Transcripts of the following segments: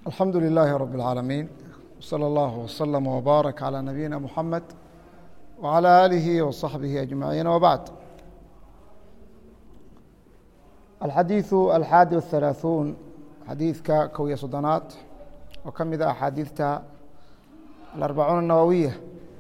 alxamdu لilaahi rab اlcaalamiin wslى اllah wslm wbaarak calى nabiyina muxamed wعalى aalihi wصaxbihi ajmaciin wbacd alxadiiثu alxaadi wahalaaثuun xadiidka kow iyo soddonaad oo ka mid a axaadiidta alarbacuun الnawowiya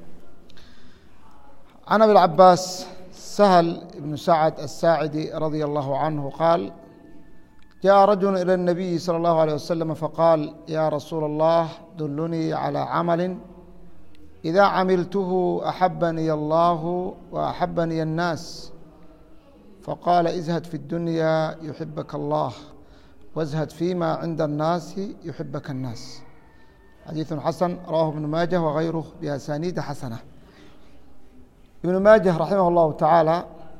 can abi اlcabaas sahl ibnu sacd aلsaacidi radia allahu canhu qaal jaءa rajul ilى الnabiyi salى اllahu alيه waslm faqaal ya rasuula اllah dulunii calى camali إida camiltuhu axabaniy allahu وaxabaniy الnaas faqaala izhad fi اdunya yuxibaka allah wاzhad fima cinda الnaasi yuxibaka الnaas xadiiثu xasan rawahu ibnu maajah wغayruh biasaniida xasana ibnu maajah raximah اllahu tacaala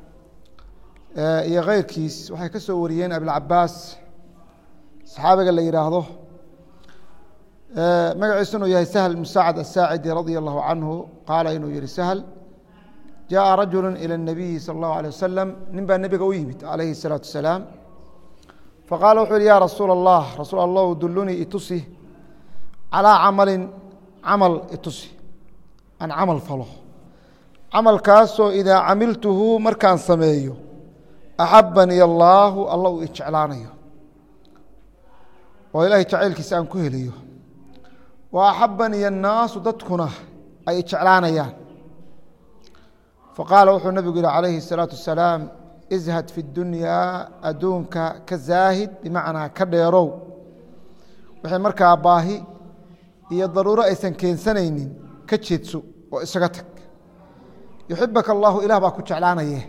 iyo keyrkiis waxay ka soo wariyeen abilcabaas saxaabiga la yihaahdo magaciisu inuu yahay sahl ibnu sacd asaacidi radia allahu canhu qaala inuu yihi sahl jaءa rajulu ilى الnabiyi salى اllahu alيه wasalam nin baa nebiga u yimid alayhi الsalaatu wasalaam faqaala wuxuu yihi ya rasuula اllah rasuul allah dulunii itusi calىa camalin camal itusi aan camal falo camalkaasoo idaa camiltuhu markaan sameeyo axabaniy allaahu alla uu ijeclaanayo oo ilaahay jacaylkiisa aan ku helayo wa axabaniy annaasu dadkuna ay ijeclaanayaan faqaala wuxuu nabigu yihi calayhi الsalaatu wasalaam izhad fi اdunyaa adduunka ka zaahid bimacnaa ka dheerow wixii markaa baahi iyo daruuro aysan keensanaynin ka jeedso oo isaga tag yuxibaka allahu ilah baa ku jeclaanaye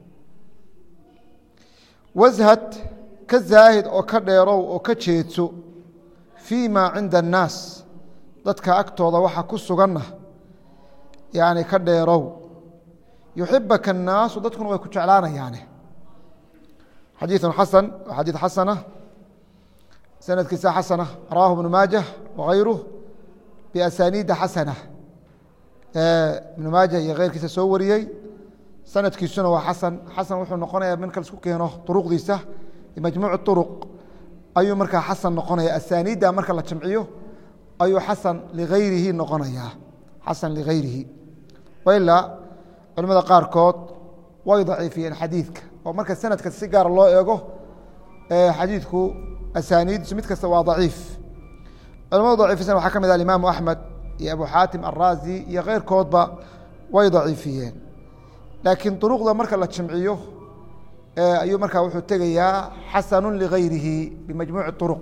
washad ka zaahid oo ka dheerow oo ka jeedso fii ma cinda annaas dadka agtooda waxa ku suganna yani ka dheerow yuxibaka annaasu dadkuna way ku jeclaanayaane xadiiثu xasan waa xadiid xasana sanadkiisa xasana rawahu ibnu maajah wagayruh biasaniida xasana ibnu maajah iyo keyrkiisa soo wariyey sanadkiisuna waa xasan xasan wuxuu noqonaya marka laisku keeno duruqdiisa majmuuc uruq ayuu markaa xasan noqonaya asaniidda marka la jamciyo ayuu xasan ligayrihi noqonayaa xasan ligayrihi wailaa culimada qaarkood way daciifiyeen xadiidka oo marka sanadka si gaara loo eego xadiidku asaniiddiisu mid kasta waa daciif culimadu daciifisan waxaa ka mid ah alimaamu axmed iyo abu xaatim alraazi iyo keyrkoodba way daciifiyeen laakiin duruqda marka la jamciyo ayuu markaa wuxuu tegayaa xasanu ligayrihi bimajmuuci uruq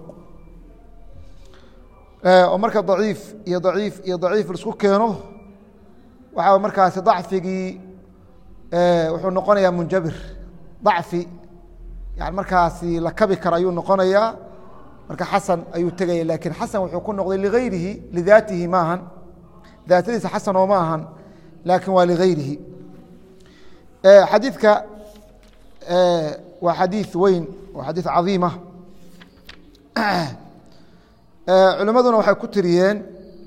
oo marka daciif iyo daciif iyo daciif laisku keeno waxaa markaasi dacfigii wuxuu noqonayaa munjabir dacfi yani markaasi la kabi kara ayuu noqonayaa marka xasan ayuu tegaya lakiin xasan wuxuu ku noqday ligayrihi lidaatihi maahan daatadiisa xasan oo ma ahan laakin waa ligayrihi xadiidka waa xadiiث weyn waa xadiiث caظiima culimaduna waxay ku tiriyeen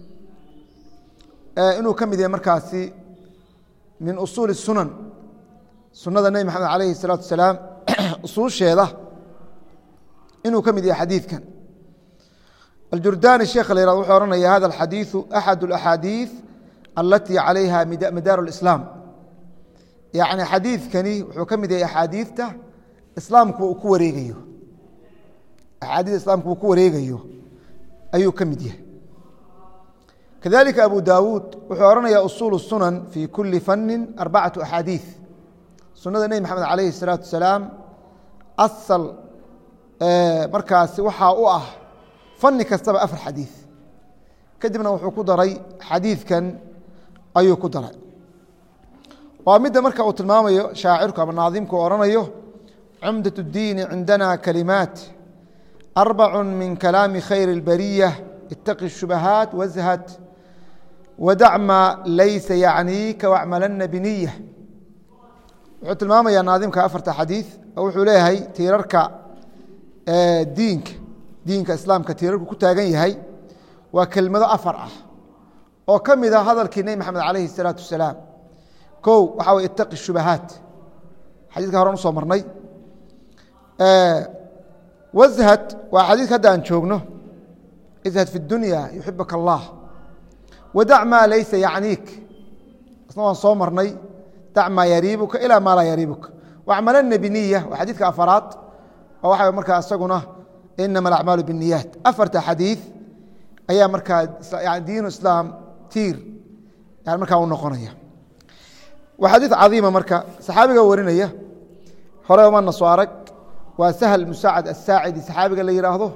inuu ka mid yahay markaasi min usuuli الsunan sunada nebi maxamed alayhi الsalaatu wasalaam usuusheeda inuu ka mid yahay xadiidkan aljurdani sheekha la yhahdo wuxuu ohanaya hada اxadiiثu axad اأxaadiiث alati calayha madaaru الإسlaam yacni xadiidkani wuxuu ka mid yahay axaadiidta islaamku uu ku wareegayo axaadiista islaamku uu ku wareegayo ayuu ka mid yahay kadalika abu dawuud wuxuu odhanaya usuul الsunan fi kuli fani arbacatu axaadiiث sunada nebi maxamed alayhi الsalaatu wasalaam asal markaasi waxaa u ah fani kastaba afar xadiiث kadibna wuxuu ku daray xadiidkan ayuu ku daray waa midda marka uu tilmaamayo shaacirku ama naadimku ohanayo cumdaة الdiini cindana kalimaat arbacu min kalaami khayr اlbariya itaqi الshubahaat washad wadac ma laysa yacniika wacmalana biniya wuxuu tilmaamaya naadimka afarta xadiiث oo wuxuu leeyahay tiirarka diinka diinka islaamka tiirarku ku taagan yahay waa kelmado afar ah oo ka mid a hadalkii nebi maxamed alayhi الsalaatu wasalaam ko waxaa way itaqi shubahaat xadiiska horan usoo marnay washad waa xadiiska hadda aan joogno izhad fi اdunya yuxibaka allah wadac maa laysa yacniik isna waan soo marnay dac maa yariibuka ilaa maa laa yariibuka wacmalana biniya waa xadiidka afaraad oo waxa markaa isaguna inama alacmaalu biniyaat afarta xadiid ayaa markaa diinu islaam tiir yani markaa u noqonaya waa xadiid cadiima marka saxaabiga warinaya hore mana soo arag waa sahl musaacad asaacidi saxaabiga la yihaahdo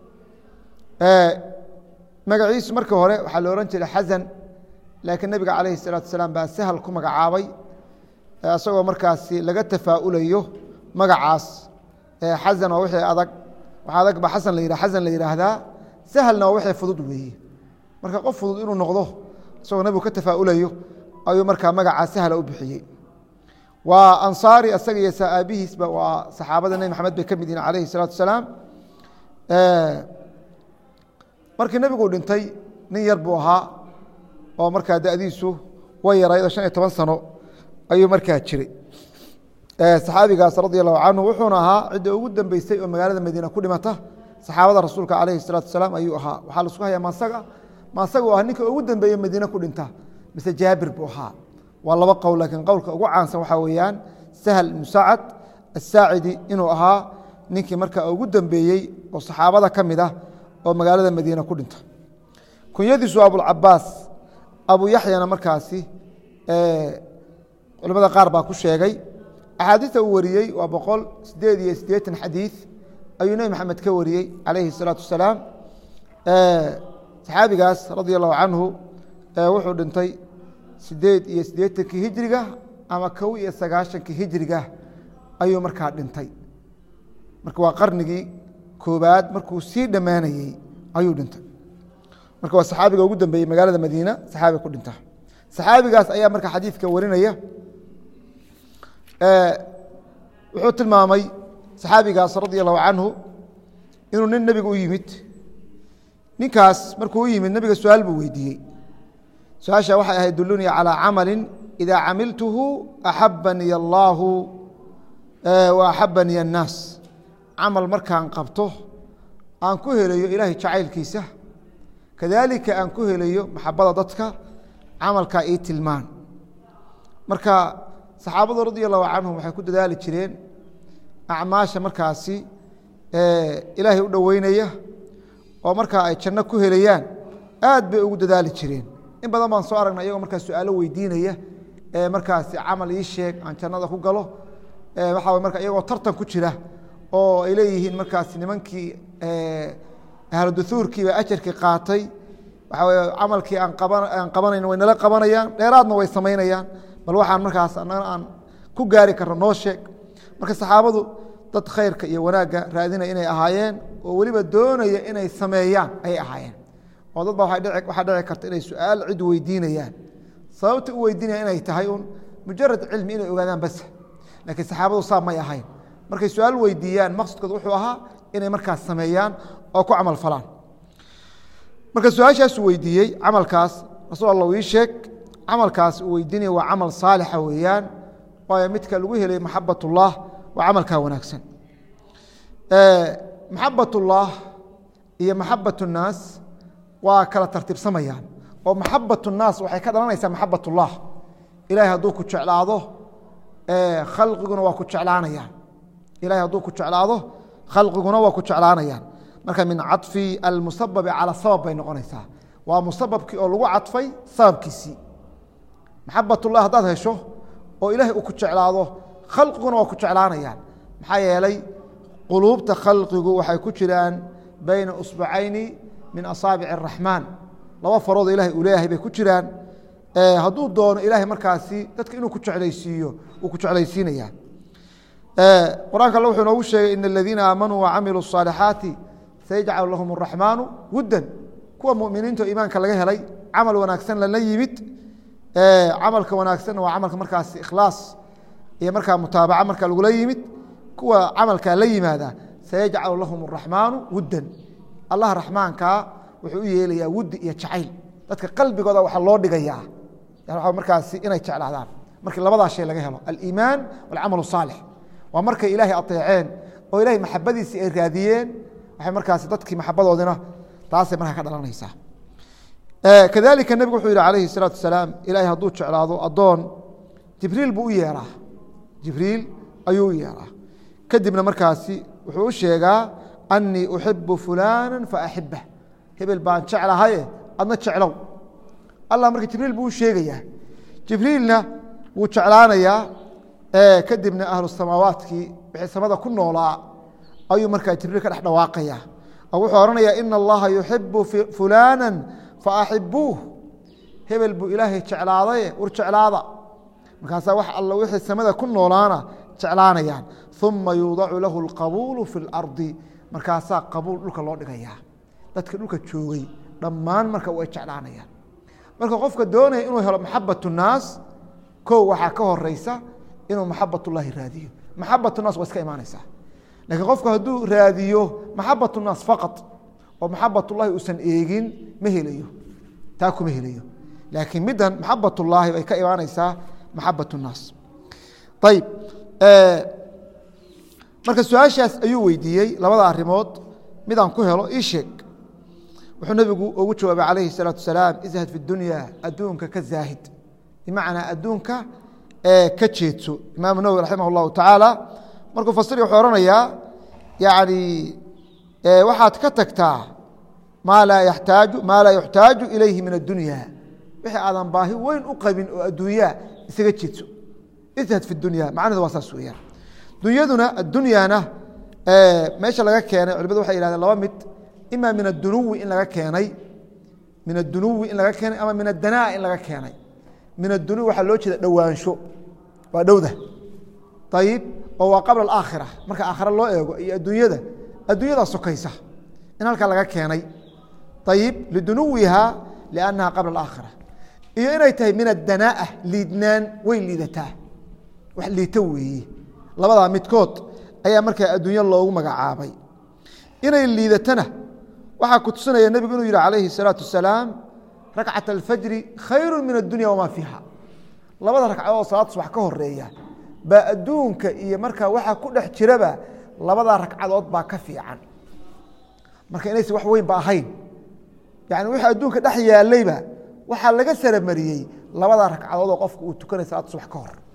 magaciisu markii hore waxaa la ohan jiray xasan laakiin nebiga calayhi الsalaatu asalaam baa sahal ku magacaabay isagoo markaasi laga tafaa'ulayo magacaas xasan waa wixii adag waxa adag ba xasan la yih xasan la yidhaahdaa sahalna waa wixii fudud weeye marka qof fudud inuu noqdo isagoo nebigu ka tafaa'ulayo ayuu markaa magacaa sahla u bixiyey waa ansaari asaga iyo aabihiisba waa saxaabada nebi maxamed bay ka mid yihin calayhi الsalaatu asalaam markii nebigu dhintay nin yar buu ahaa oo markaa dadiisu way yarayd oo shan iyo toban sano ayuu markaa jiray saxaabigaas radi allahu canhu wuxuuna ahaa cidda ugu dambeysay oo magaalada madiina ku dhimata saxaabada rasuulka calayhi الsalaatu asalaam ayuu ahaa waxaa laisku hayaa maasaga maasaga u ah ninka ugu dambeeye madiine ku dhinta mise jaabir buu ahaa waa laba qowl laakiin qowlka ugu caansan waxaa weeyaan sahl ibnu sacad asaacidi inuu ahaa ninkii markaa ugu dambeeyey oo saxaabada ka mid ah oo magaalada madiina ku dhinta kunyadiisu abulcabaas abu yaxyana markaasi culimada qaar baa ku sheegay axaadiista uu wariyey waa boqol sideed iyo siddeetan xadiid ayuu nebi maxamed ka wariyey calayhi الsalaatu wasalaam saxaabigaas radia allahu canhu wuxuu dhintay sideed iyo siddeetankii hijriga ama kow iyo sagaashankii hijriga ayuu markaa dhintay marka waa qarnigii koobaad markuu sii dhammaanayey ayuu dhintay marka waa saxaabiga ugu dambeeyey magaalada madiina saxaabiga ku dhinta saxaabigaas ayaa marka xadiidka warinaya wuxuu tilmaamay saxaabigaas radi allahu canhu inuu nin nebiga u yimid ninkaas markuu u yimid nebiga su-aal buu weydiiyey su-aasha waxay ahayd dulunii calىa camali idaa camiltuhu axabanii allaahu wa axabanii الnaas camal markaan qabto aan ku helayo ilaahay jacaylkiisa kadaalika aan ku helayo maxabada dadka camalkaa ii tilmaan marka saxaabadu radia allahu canhum waxay ku dadaali jireen acmaasha markaasi ilaahay u dhoweynaya oo markaa ay janno ku helayaan aad bay ugu dadaali jireen in badan baan soo aragnay iyagoo markaa su-aalo weydiinaya ee markaasi camal ii sheeg aan jannada ku galo waxaa marka iyagoo tartan ku jira oo ay leeyihiin markaasi nimankii ahluduhuurkiiba ajarkii qaatay waxaa weye camalkii aan qaban aan qabanayn way nala qabanayaan dheeraadna way samaynayaan bal waxaan markaas annagana aan ku gaari karno noo sheeg marka saxaabadu dad khayrka iyo wanaagga raadinaya inay ahaayeen oo weliba doonaya inay sameeyaan ayay ahaayeen oo dad ba waxaa dhici karta inay su-aal cid weydiinayaan sababta u weydiinaya inay tahay un mujarad cilmi inay ogaadaan bas laakiin saxaabadu saa may ahayn markay su-aal weydiiyaan maqsadkooda wuxuu ahaa inay markaas sameeyaan oo ku camal falaan marka su-aashaasuu weydiiyey camalkaas rasuul alla ii sheeg camalkaas uu weydiinaya waa camal saalixa weeyaan waayo midka lagu helay maxabat ullah waa camalkaa wanaagsan maxabat ullah iyo maxabat الnaas waa kala tartiibsamayaan oo maxabat الnaas waxay ka dhalanaysaa maxabat ullah ilahay hadduu ku jeclaado khalqiguna waa ku jeclaanayaan ilahay hadduu ku jeclaado khalqiguna waa ku jeclaanayaan marka min caطfi almusababi calى sabab bay noqonaysaa waa musababkii oo lagu cadfay sababkiisii maxabat ullah haddaad hesho oo ilahay uu ku jeclaado khalqiguna waa ku jeclaanayaan maxaa yeelay quluubta khalqigu waxay ku jiraan bayna usbacayni min asaabic الraxmaan laba farood ilahay uu leeyahay bay ku jiraan hadduu doono ilahay markaasi dadka inuu ku jeclaysiiyo uu ku jeclaysiinaya qur-aanka alle wuxuu noogu sheegay in aladiina aamanuu wacamiluu الصaalixaati sayajcal lahum الraxmaanu wuddan kuwa muminiinta oo iimaanka laga helay camal wanaagsan lala yimid camalka wanaagsanna waa camalka markaasi ikhlaas iyo markaa mutaabaca marka lagula yimid kuwa camalkaa la yimaada sayajcalu lahum الraxmaanu wuddan allah raxmaankaa wuxuu u yeelayaa wuddi iyo jacayl dadka qalbigooda waxaa loo dhigayaa markaasi inay jeclaadaan markii labadaa shay laga helo aliimaan walcamal الsaalix waa markay ilaahay aطeeceen oo ilahay maxabadiisii ay raadiyeen waxay markaasi dadkii maxabadoodina taasay markaa ka dhalanaysaa kadalika nebigu wuxuu yihi alayhi الsalaatu wasalaam ilahay hadduu jeclaado adoon jibriil buu u yeeraa jibriil ayuu u yeeraa kadibna markaasi wuxuu u sheegaa anii uxibu fulana faaxibah hebel baan jeclahaye adna jeclow allah marka jibriil buu u sheegayaa jibriilna wuu jeclaanayaa kadibna ahlu samaawaadkii wixii samada ku noolaa ayuu markaa jibriil ka dhex dhawaaqaya oo wuxuu odhanayaa ina allaha yuxibu fulana faaxibuuh hebel buu ilaahay jeclaadaye war jeclaada markaasaa wax alla wixii samada ku noolaana jeclaanayaan uma yuudacu lahu اlqabuulu fi اlardi markaasaa qabuul dhulka loo dhigayaa dadka dhulka joogay dhammaan marka way jeclaanayaan marka qofka doonaya inuu helo maxabat الnaas ko waxaa ka horeysa inuu maxabat اllahi raadiyo maxabat الnaas waa iska imaanaysaa lakiin qofku hadduu raadiyo maxabat الnaas faqad oo maxabat ullahi uusan eegin ma helayo taa kuma helayo laakiin middan maxabat ullaahi bay ka imaanaysaa maxabat الnaas ayib marka su-aashaas ayuu weydiiyey labada arimood midaan ku helo ii sheeg wuxuu nebigu ugu jawaabay calayhi الsalaatu wasalaam ishad fi dunya adduunka ka zaahid bimacnaa adduunka ka jeedso imaamu nawwi raximah اllahu tacaala markuu fasiri wuxuu ohanayaa yani waxaad ka tagtaa maa laa yataaju maa laa yuxtaaju ilayhi min addunya wixii aadan baahi weyn u qabin oo adduunyaa isaga jeedso ishad fi dunya macnahedu waa saas weeyaan dunyaduna addunyana meesha laga keenay culimadu waxay yihahdeen laba mid ima min adunuwi in laga keenay min adunuwi in laga keenay ama min adanaa in laga keenay min adunuwi waxaa loo jeeda dhowaansho waa dhowda ayib oo waa qabla alaakhira marka aakhira loo eego iyo adduunyada adduunyadaa sokaysa in halkaa laga keenay ayib lidunuwiha liannaha qabla alaakhira iyo inay tahay min adanaa'a liidnaan way liidataa wax liita weeye labadaa midkood ayaa markaa adduunyo loogu magacaabay inay liidatana waxaa ku tusinaya nebigu inuu yihi calayhi الsalaatu wasalaam rakcat alfajri khayru min addunya wamaa fiiha labada ragcadood salaad subax ka horeeya baa adduunka iyo markaa waxaa ku dhex jiraba labadaa ragcadood baa ka fiican marka inaysan wax weyn ba ahayn yani wixii adduunka dhex yaalayba waxaa laga saramariyey labadaa ragcadood oo qofka uu tukanay salaad subax ka hor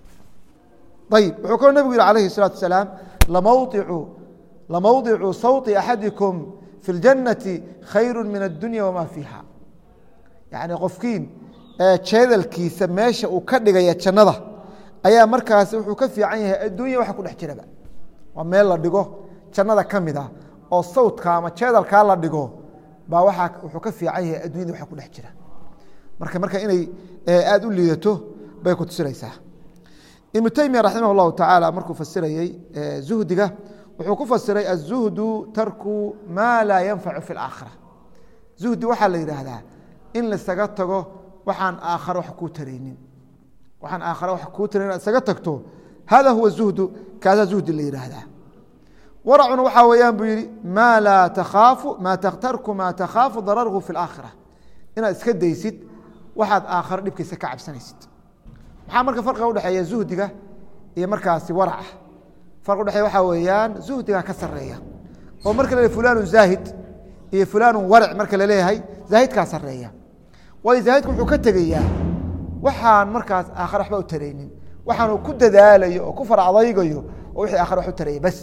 ayib wuxuu kaloo nebigu yihi alayhi الsalaatu wasalaam lamawdicu lamawdicu sawti axadikum fi اljannati khayru min addunya wamaa fiiha yani qofkiin jeedalkiisa meesha uu ka dhigaya jannada ayaa markaasi wuxuu ka fiican yahay adduunya waxa ku dhex jiraba waa meel la dhigo jannada ka mid ah oo sawdka ama jeedalkaa la dhigo baa waaa wuxuu ka fiican yahay addunyada waxa ku dhex jira marka marka inay aada u liidato bay ku tusinaysaa ibnu teymiya raximah اllahu tacaala markuu fasirayey zuhdiga wuxuu ku fasiray aلzuhdu tarku maa laa yanfacu fi اlaakhira zuhdi waxaa la yidhaahdaa in laisaga tago waxaan aakhare wax kuu taraynin waxaan aakhare wax kuu tarayn inaad isaga tagto hada huwa zuhdu kaasaa zuhdi la yidhaahdaa waracuna waxaa weeyaan buu yihi maa laa takhaafu maa tarku maa takhaafu dararhu fi اlaakhira inaad iska daysid waxaad aakhare dhibkiisa ka cabsanaysid maxaa marka farqiga udhexeeya zuhdiga iyo markaasi waraca farq udhexeeya waxaa weeyaan zuhdiga ka sareeya oo marka la fulanu zaahid iyo fulanu waric marka laleeyahay zaahidkaa sareeya waayo zaahidka wuxuu ka tegayaa waxaan markaas aakhare waxba u taraynin waxaanu ku dadaalayo oo ku far adaygayo oo wixii aakhare wax u taraya bas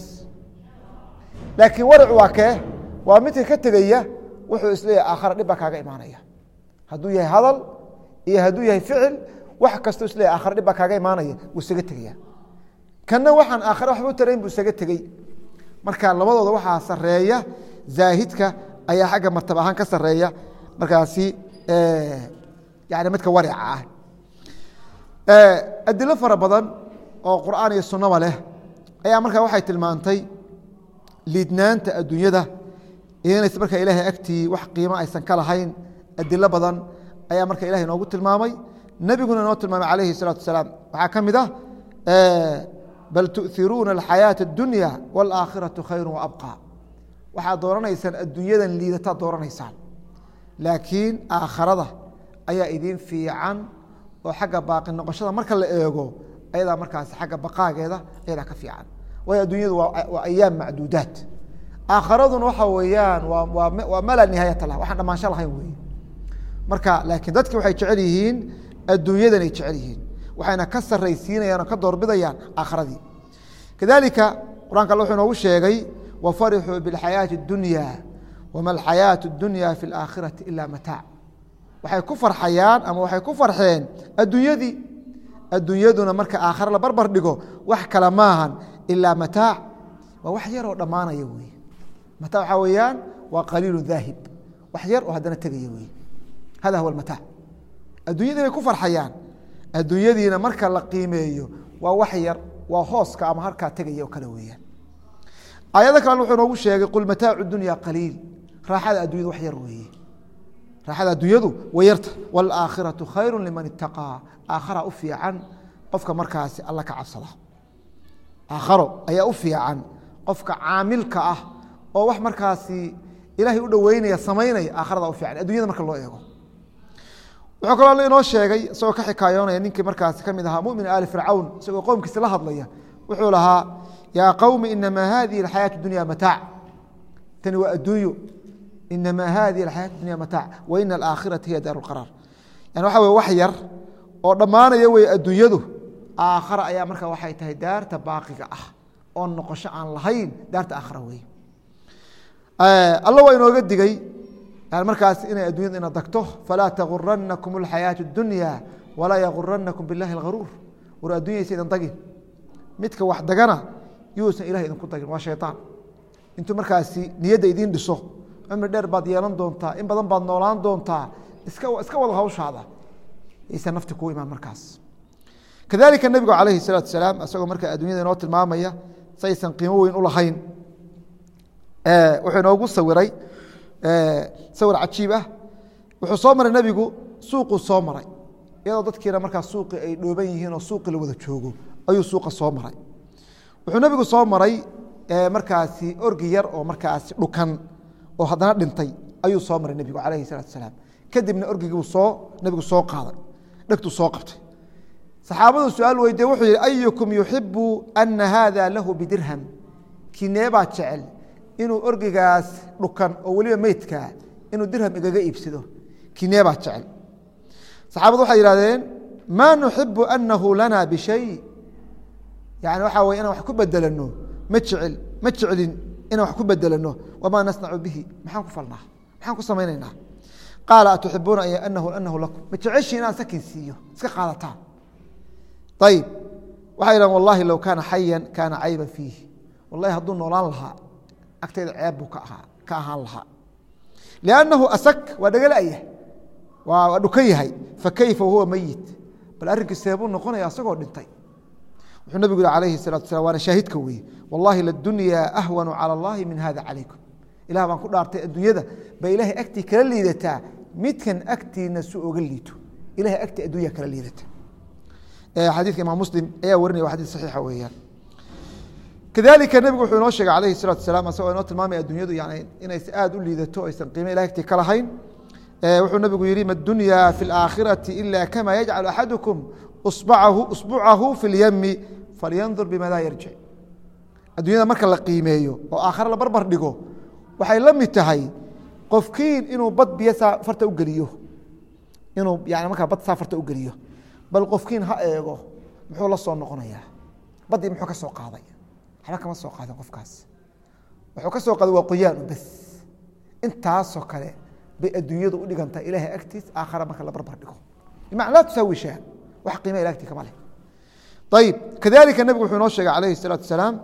laakiin waricu waa kee waa midka ka tegaya wuxuu isleeyahay aakhare dhib baa kaaga imaanaya hadduu yahay hadal iyo hadduu yahay ficil wax kastoo isleeyahay aakhare dhib baa kaaga imaanaya wuu isaga tegaya kanna waxaan aakhare waxba u tarayn buu isaga tegey marka labadooda waxaa sareeya zaahidka ayaa xagga martaba ahaan ka sareeya markaasi yani midka warica ah adilo fara badan oo qur'aan iyo sunaba leh ayaa markaa waxay tilmaantay liidnaanta adduunyada inays marka ilaahay agtii wax qiimo aysan ka lahayn adilo badan ayaa marka ilahay noogu tilmaamay nebiguna inoo tilmaamay calayhi الsalaatu wasalaam waxaa ka mid ah bal tu'iruuna alxayaaةa اdunya wاlaakhiraةu khayru waabqى waxaad dooranaysaan adduunyadan liidataad dooranaysaan laakiin aakharada ayaa idin fiican oo xagga baaqi noqoshada marka la eego ayadaa markaas xagga baqaageeda ayadaa ka fiican waayo adduunyadu waa ayaam macduudaat aakharaduna waxa weeyaan waa waa waa ma laa nihaayata lah waxaan dhamaansho lahayn wey marka laakiin dadki waxay jecel yihiin adduunyadan ay jecel yihiin waxayna ka saraysiinayaan oo ka doorbidayaan aakharadii kadalika qur'anka alle wuxuu inoogu sheegay wafarixuu biاlxayaaةi اdunya wama alxayaaةu اdunya fi اlaakhirati ila mataac waxay ku farxayaan ama waxay ku farxeen adduunyadii adduunyaduna marka aakhare la barbar dhigo wax kale maahan ilaa mataac waa wax yar oo dhammaanaya wey mataac waxaa weeyaan waa qaliilu daahib wax yar oo haddana tegaya wey hada huwa mataac adduunyadii bay ku farxayaan adduunyadiina marka la qiimeeyo waa wax yar waa hooska ama harkaa tegaya oo kale weeyaan aayado kalena wuxuu noogu sheegay qul mataacu dunya qaliil raaxada addunyadu wax yar weeye raaxada adduunyadu way yarta wاlaakhiraةu khayru liman itaqaa aakhara u fiican qofka markaasi alla ka cabsada aakharo ayaa u fiican qofka caamilka ah oo wax markaasi ilaahay u dhoweynaya samaynaya aakharada u fiican addunyada marka loo eego wuxuu kaloo alla inoo sheegay isagoo ka xikaayoonaya ninkii markaasi ka mid ahaa mumin ali fircawn isagoo qowmkiisa la hadlaya wuxuu lahaa yaa qowmi inamaa hadihi اxayaaة dunya mataac tani waa adduunyo inamaa hadihi axayaaة dunya mataac wa ina alaakhirata hiya daar اqaraar yani waxa wey wax yar oo dhammaanaya wey adduunyadu aakhara ayaa marka waxay tahay daarta baaqiga ah oo noqosho aan lahayn daarta aakhara wey alla waa inooga digey markaas inay addunyada ina dagto falaa taguranakum اlxayaaةu اdunya walaa yaguranakum biاllahi اlgaruur war addunyaysa idan dagin midka wax dagana yuusan ilahay idinku dagin waa shayطaan intuu markaasi niyadda idiin dhiso cumri dheer baad yeelan doontaa in badan baad noolaan doontaa iska iska wada hawshaada aysan nafti kuu imaan markaas kadalika nebigu calayhi الsalaatu salaam isagoo marka addunyada inoo tilmaamaya saysan qiimo weyn u lahayn wuxuu inoogu sawiray sawir cajiib ah wuxuu soo maray nebigu suuquu soo maray iyadoo dadkiina markaas suuqi ay dhooban yihiin oo suuqi la wada joogo ayuu suuqa soo maray wuxuu nebigu soo maray markaasi orgi yar oo markaasi dhukan oo haddana dhintay ayuu soo maray nebigu calayhi salaatu salaam kadibna orgigii soo nebigu soo qaaday dhegtuu soo qabtay saxaabadu su-aal weydiye wuxuu yihi ayukum yuxibu ana haada lahu bidirham kineebaa jecel inuu orgigaas dhukan oo weliba meydkaa inuu dirham igaga iibsado kineebaa jecel saxaabadu waxay yihahdeen maa nuxibu anahu lana bishay yani waxaa wey inaan wax ku bedelano ma jecel ma jeclin inaan wax ku bedelano wamaa nasnacu bihi maxaan ku falnaa maxaan ku samaynaynaa qaala atuxibuuna anahu anahu lakum ma jeceshiin inaan sakin siiyo iska qaadataan ayib waxay yidhahan wallahi low kaana xayan kaana cayba fiih wallahi hadduu noolaan lahaa agtayda ceeb buu ka ahaa ka ahaan lahaa liannahu asak waa dhagala-ya waa dhukan yahay fakayfa wahuwa meyit bal arrinkii seebuu noqonaya asagoo dhintay wuxuu nabigu yihi alayhi الsalatu salam waana shaahidka weye wallahi ladunyaa ahwanu calى اllahi min hada calaykum ilah baan ku dhaartay adduunyada ba ilaahay agtii kala liidataa midkan agtiina su oga liito ilahay agtii addunya kala liidata xadiidka imaam muslim ayaa warinaya wa xadis saxiixa weeyaan kadalika nebigu wuxuu inoo sheegay alayhi الsalatu salam asagoo inoo tilmaamaya addunyadu yani inaysa aad u liidato aysan qiime ilahay agtii ka lahayn wuxuu nabigu yihi ma dunya fi اlaakhirati ila kama yajcal axadukum sbucahu fi اlyami falyandur bimada yarjic addunyada marka la qiimeeyo oo aakhare la barbar dhigo waxay la mid tahay qofkiin inuu bad biyo saa farta ugeliyo inuu yani markaa bad saa farta ugeliyo bal qofkiin ha eego muxuu la soo noqonayaa baddii muxuu ka soo qaaday waxba kama soo qaadin qofkaas wuxuu ka soo qaaday waa qoyaanu bes intaasoo kale bay adduunyadu u dhigantaa ilaahay agtiis aakhare marka la barbar dhigo bimacna laa tusaawi shaa wax qiima ila agtii kama leh ayib kadalika nebigu wuxuu inoo sheegay calayhi الsalaatu wasalaam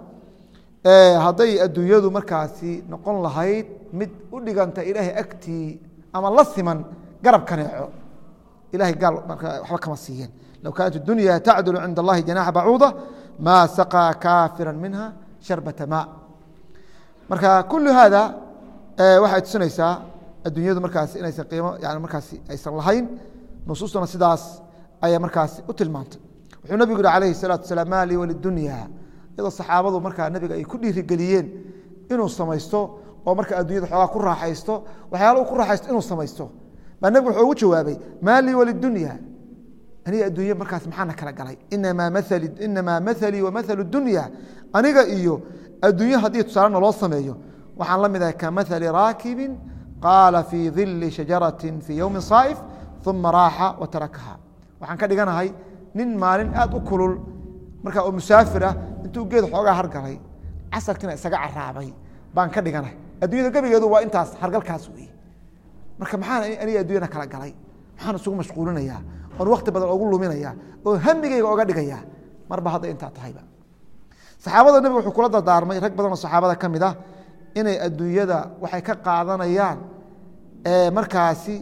hadday adduunyadu markaasi noqon lahayd mid u dhiganta ilaahay agtii ama la siman garab kaneeco ilahay gaal waxba kama siiyeen low kaanat اdunya tacdulu cinda اllahi janaxa bacuuda maa saqaa kaafira minha sharbata ma marka kulu haada waxay tusinaysaa adduunyadu markaasi inaysan qiimo yani markaasi aysan lahayn nusuustuna sidaas ayaa markaasi u tilmaantay wuxuu nabigu yihi alayhi الsalatu wasalaam ma lii walidunya iyadoo saxaabadu markaa nabiga ay ku dhiirigeliyeen inuu samaysto oo marka addunyada xoogaa ku raaxaysto waxyaala u ku raaxaysto inuu samaysto baa nebigu wuxuu ugu jawaabay maa lii walidunya aniga adduunya markaas maxaana kala galay inamaa maali inamaa mahalii wa mahalu dunya aniga iyo adduunye haddii tusaale naloo sameeyo waxaan la mid ahay kamahali raakibin qaala fii dili shajarati fii yowmi saa'if uma raaxa wa tarakaha waxaan ka dhiganahay nin maalin aad u kulul markaa oo musaafir ah intuu geed xoogaa hargalay casarkiina isaga caraabay baan ka dhiganahay addunyada gebigeedu waa intaas hargalkaas wey marka maxaan aniga addunyada kala galay maxaan isugu mashquulinayaa oon wakti badan ogu luminayaa oo hamigeyga oga dhigayaa marba hadda intaa tahayba saxaabada nebiga wuxuu kula dardaarmay rag badan oo saxaabada ka mid ah inay adduunyada waxay ka qaadanayaan markaasi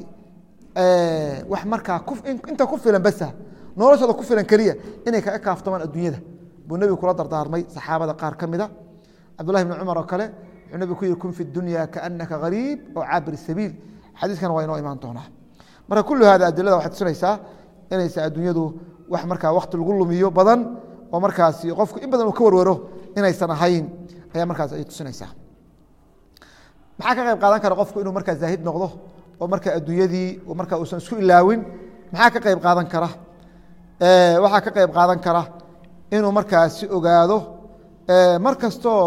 wax markaa inta ku filan basa noloshooda ku filan keliya inay kaga kaaftamaan adduunyada buu nebigu kula dardaarmay saxaabada qaar ka mid a cabdullahi bni cumar oo kale wuxuu nebigu ku yihi kun fi dunya kaanaka gariib oo caabir sabiil xadiiskana waa inoo imaan doonaa marka kullu hada adilada waxay tusinaysaa inaysa adduunyadu wax markaa wakti lagu lumiyo badan oo markaasi qofku in badan uu ka warwaro inaysan ahayn ayaa markaas ay tusinaysaa maxaa ka qayb qaadan kara qofku inuu markaa zaahid noqdo oo marka adduunyadii marka uusan isku ilaawin maxaa ka qayb qaadan kara waxaa ka qayb qaadan kara inuu markaasi ogaado mar kastoo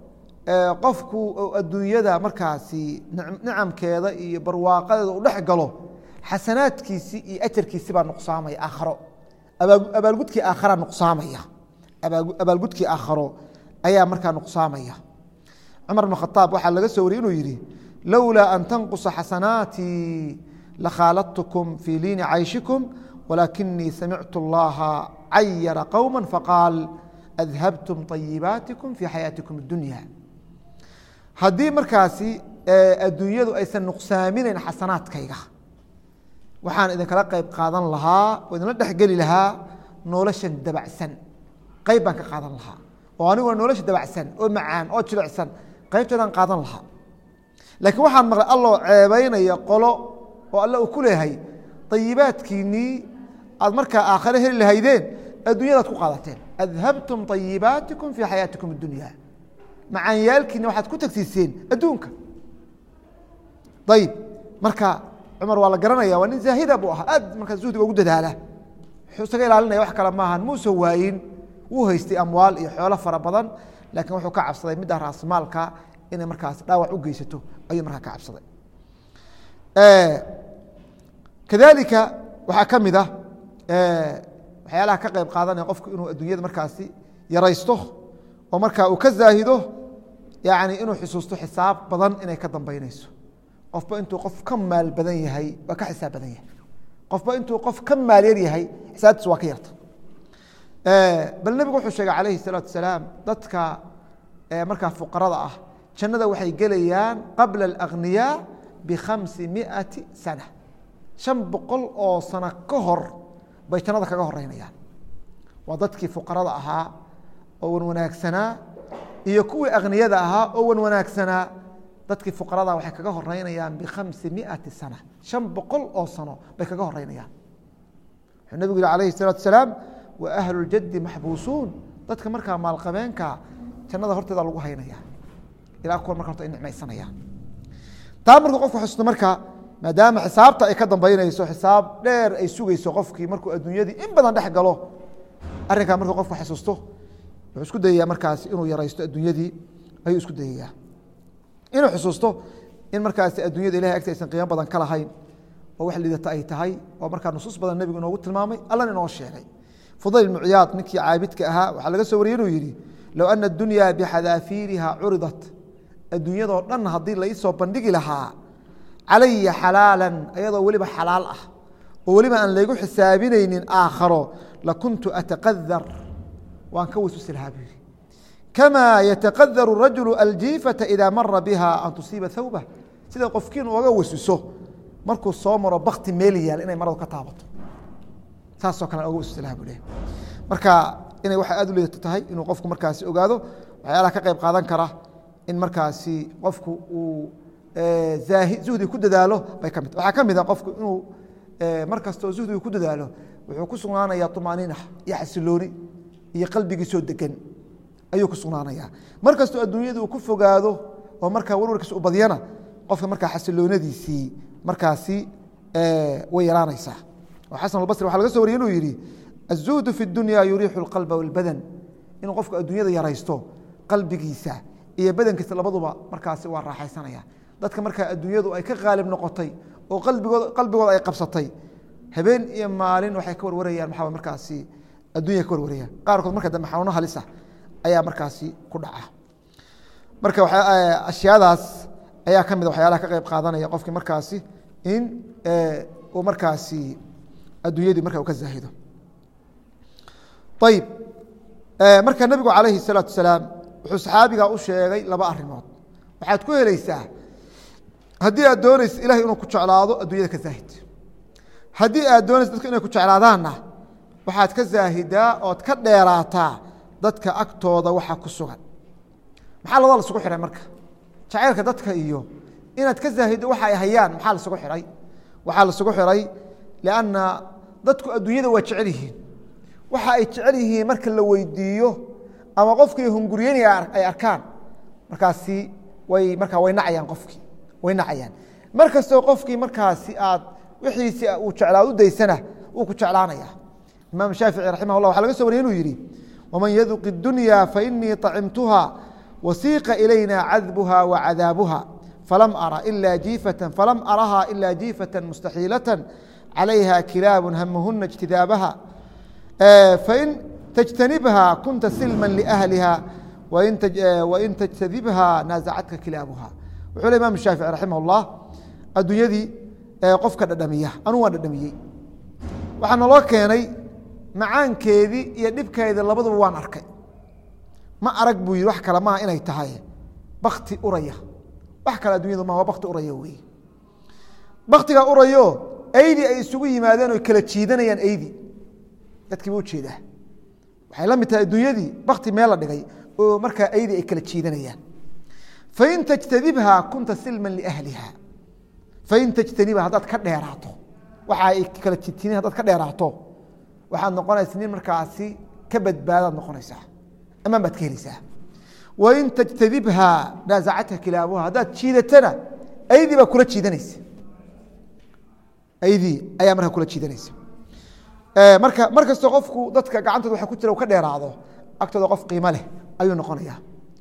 qofku adduunyada markaasi nicamkeeda iyo barwaaqadeeda u dhex galo xasanaadkiisii iyo ajarkiisi baa nuqsaamaya aakharo abaalgudkii aakhara nuqsaamaya abaalgudkii aakharo ayaa markaa nuqsaamaya cumar bn khaaab waxaa laga soo wariyey inuu yidhi lowlaa an tanqusa xasanaatii lakhaaladtukum fii liini cayshikum walaakinii samictu اllaha cayara qowma faqaal adhabtum طayibaatikum fii xayaatikum اdunya haddii markaasi adduunyadu aysan nuqsaaminayn xasanaadkayga waxaan idinkala qayb qaadan lahaa oo idinla dhexgeli lahaa noloshan dabacsan qayb baan ka qaadan lahaa oo aniguna nolosha dabacsan oo macaan oo jilicsan qaybteedaan qaadan lahaa laakiin waxaan maqlay alloo ceebaynaya qolo oo alle uu ku leeyahay ayibaadkiinnii aad markaa aakhare heli lahaydeen addunyadaad ku qaadateen adhabtum ayibaatikum fii xayaatikum اdunya macaanyaalkiina waxaad ku tagsiiseen adduunka ayib marka cumar waa la garanaya waa nin zaahida buu ahaa aad markaa zuhdiga ugu dadaala wuxuu isaga ilaalinaya wax kale maahan muusan waayin wuu haystay amwaal iyo xoolo fara badan laakiin wuxuu ka cabsaday midda raasmaalka inay markaas dhaawac u geysato ayuu markaa ka cabsaday kadalika waxaa ka mid ah waxyaalaha ka qayb qaadanaya qofku inuu adduunyada markaasi yaraysto oo markaa uu ka zaahido yani inuu xusuusto xisaab badan inay ka dambeynayso qofba intuu qof ka maal badan yahay waa ka xisaab badan yahay qofba intuu qof ka maal yar yahay xisaabtiis waa ka yarta bal nebigu wuxuu sheegay calayhi الsalaatu wasalaam dadka markaa fuqarada ah jannada waxay gelayaan qabla اlأghniyaa bikhamsi miati sana shan boqol oo sano ka hor bay jannada kaga horeynayaan waa dadkii fuqarada ahaa oo wan wanaagsanaa iyo kuwii akhniyada ahaa oo wan wanaagsanaa dadkii fuqarada waxay kaga horeynayaan bikhamsi miati sana shan boqol oo sano bay kaga horeynayaan wuxuu nebigu yihi alayhi الsalaatu wasalaam wa ahlu اljaddi maxbuusuun dadka markaa maalqabeenka jannada horteeda lagu haynaya ilaa kuwa marka horta ay nicmaysanayaan taa markuu qofku xusuusto marka maadaama xisaabta ay ka dambeynayso xisaab dheer ay sugeyso qofkii markuu adduunyadii in badan dhex galo arrinkaa markuu qofku xasuusto wuxuu isku dayayaa markaasi inuu yaraysto adduunyadii ayuu isku dayayaa inuu xusuusto in markaasi adduunyada ilahay agti aysan qiimo badan ka lahayn oo wax liidata ay tahay oo markaa nusuus badan nebigu inoogu tilmaamay allan inoo sheegay fudayl ibnu ciyaad ninkii caabidka ahaa waxaa laga soo wariyey inuu yidhi low ana addunya bixadaafiiriha curidat adduunyadoo dhan haddii laisoo bandhigi lahaa calaya xalaalan ayadoo weliba xalaal ah oo weliba aan laygu xisaabinaynin aakharo lakuntu ataqadar waan ka wasuusi lahaa buu yihi kamaa yataqadaru rajulu aljiifata idaa mara biha an tusiiba thawbah sida qofkiin uga wasuso markuu soo maro bakti meel yaal inay maradu ka taabato saasoo kale oga wasuusi lahaa buu leh marka inay waxay aad u liidato tahay inuu qofku markaasi ogaado waxyaalaha ka qayb qaadan kara in markaasi qofku uu zuhdi ku dadaalo bay ka mid waxaa ka mid a qofku inuu mar kastoo zuhdiga ku dadaalo wuxuu ku sugnaanaya طumaaniina iyo xasilooni iyo qalbigiisoo degan ayuu ku sugnaanaya mar kastoo adduunyada uu ku fogaado oo markaa warwarkiisa u badyana qofka markaa xasiloonadiisii markaasi way yaraanaysaa oo xasan albasri waxa laga so wariyey inuu yidhi aلzuhdu fi اdunya yuriixu اlqalba wاlbadan inuu qofku adduunyada yaraysto qalbigiisa iyo badankiisa labaduba markaasi waa raaxaysanaya dadka markaa adduunyadu ay ka qaalib noqotay oo qalbigood qalbigooda ay qabsatay habeen iyo maalin waxay ka warwarayaan maxaa markaasi addunya ka warwarayaan qaarkood marka dambe xanuuno halisa ayaa markaasi ku dhaca marka ashyaadaas ayaa ka mid a waxyaalaha ka qayb qaadanaya qofkii markaasi in uu markaasi adduunyadii marka uu ka zaahido ayib marka nebigu calayhi الsalaatu salaam wuxuu saxaabiga u sheegay laba arimood waxaad ku helaysaa haddii aad doonaysa ilahay inuu ku jeclaado adduunyada ka zaahid haddii aad doonaysa dadka inay ku jeclaadaanna waxaad ka zaahidaa ood ka dheeraataa dadka agtooda waxa ku sugan maxaa labada lasugu xihay marka jacaylka dadka iyo inaad ka zaahiddo waxa ay hayaan maxaa lasugu xihay waxaa lasugu xihay lianna dadku adduunyada waa jecel yihiin waxa ay jecel yihiin marka la weydiiyo ama qofkii hunguryeynaya ay arkaan markaasi way markaa way nacayaan qofkii way nacayaan mar kastoo qofkii markaasi aad wixiisi uu jeclaa u daysana wuu ku jeclaanaya imaam shaafici raximah llah waxa laga so wariyay inuu yidhi waman yaduq اdunya fainii طacimtuha wasiiqa ilayna cadbuha wacadaabuha falam ara ila jiifata falam araha ila jiifata mustaxiilata calayha kilaabu hamahuna اجtidaabaha fain تجتنبها كنت سلما لأهلها وإن تجتذبها ناaزcتka كiلاaبها وxuu le imaم الشhاaفiعي رaحimه اللaه addunyadii qofka dhadhamiya anu waa dhadhamiyey waxaa naloo keenay macaankeedii iyo dhibkeedii labaduba waan arkay ma arag buu yihi wax kale maha inay tahay bakti uraya wax kale addunyadu ma waa bakti uraya wey baktigaa urayo aydi ay isugu yimaadeen o kala jiidanayaan aydi dadkii ba ujeedaa waxay la mid tahay adduunyadii bakti meel la dhigay oo markaa aydi ay kala jiidanayaan fain tajtadibha kunta silma liahliha fain tajtanibha haddaad ka dheeraato waxa ay kala jitiin hadaad ka dheeraato waxaad noqonaysa nin markaasi ka badbaadaad noqonaysaa amaan baad ka helaysaa wain tajtadibha naazacadka kilaabuha haddaad jiidatana aydii baa kula jiidanaysa aydii ayaa markaa kula jiidanaysa marka mar kastoo qofku dadka gacantooda waa ku jira ka dheeraado agtooda qof qiimo leh ayuu noqonaya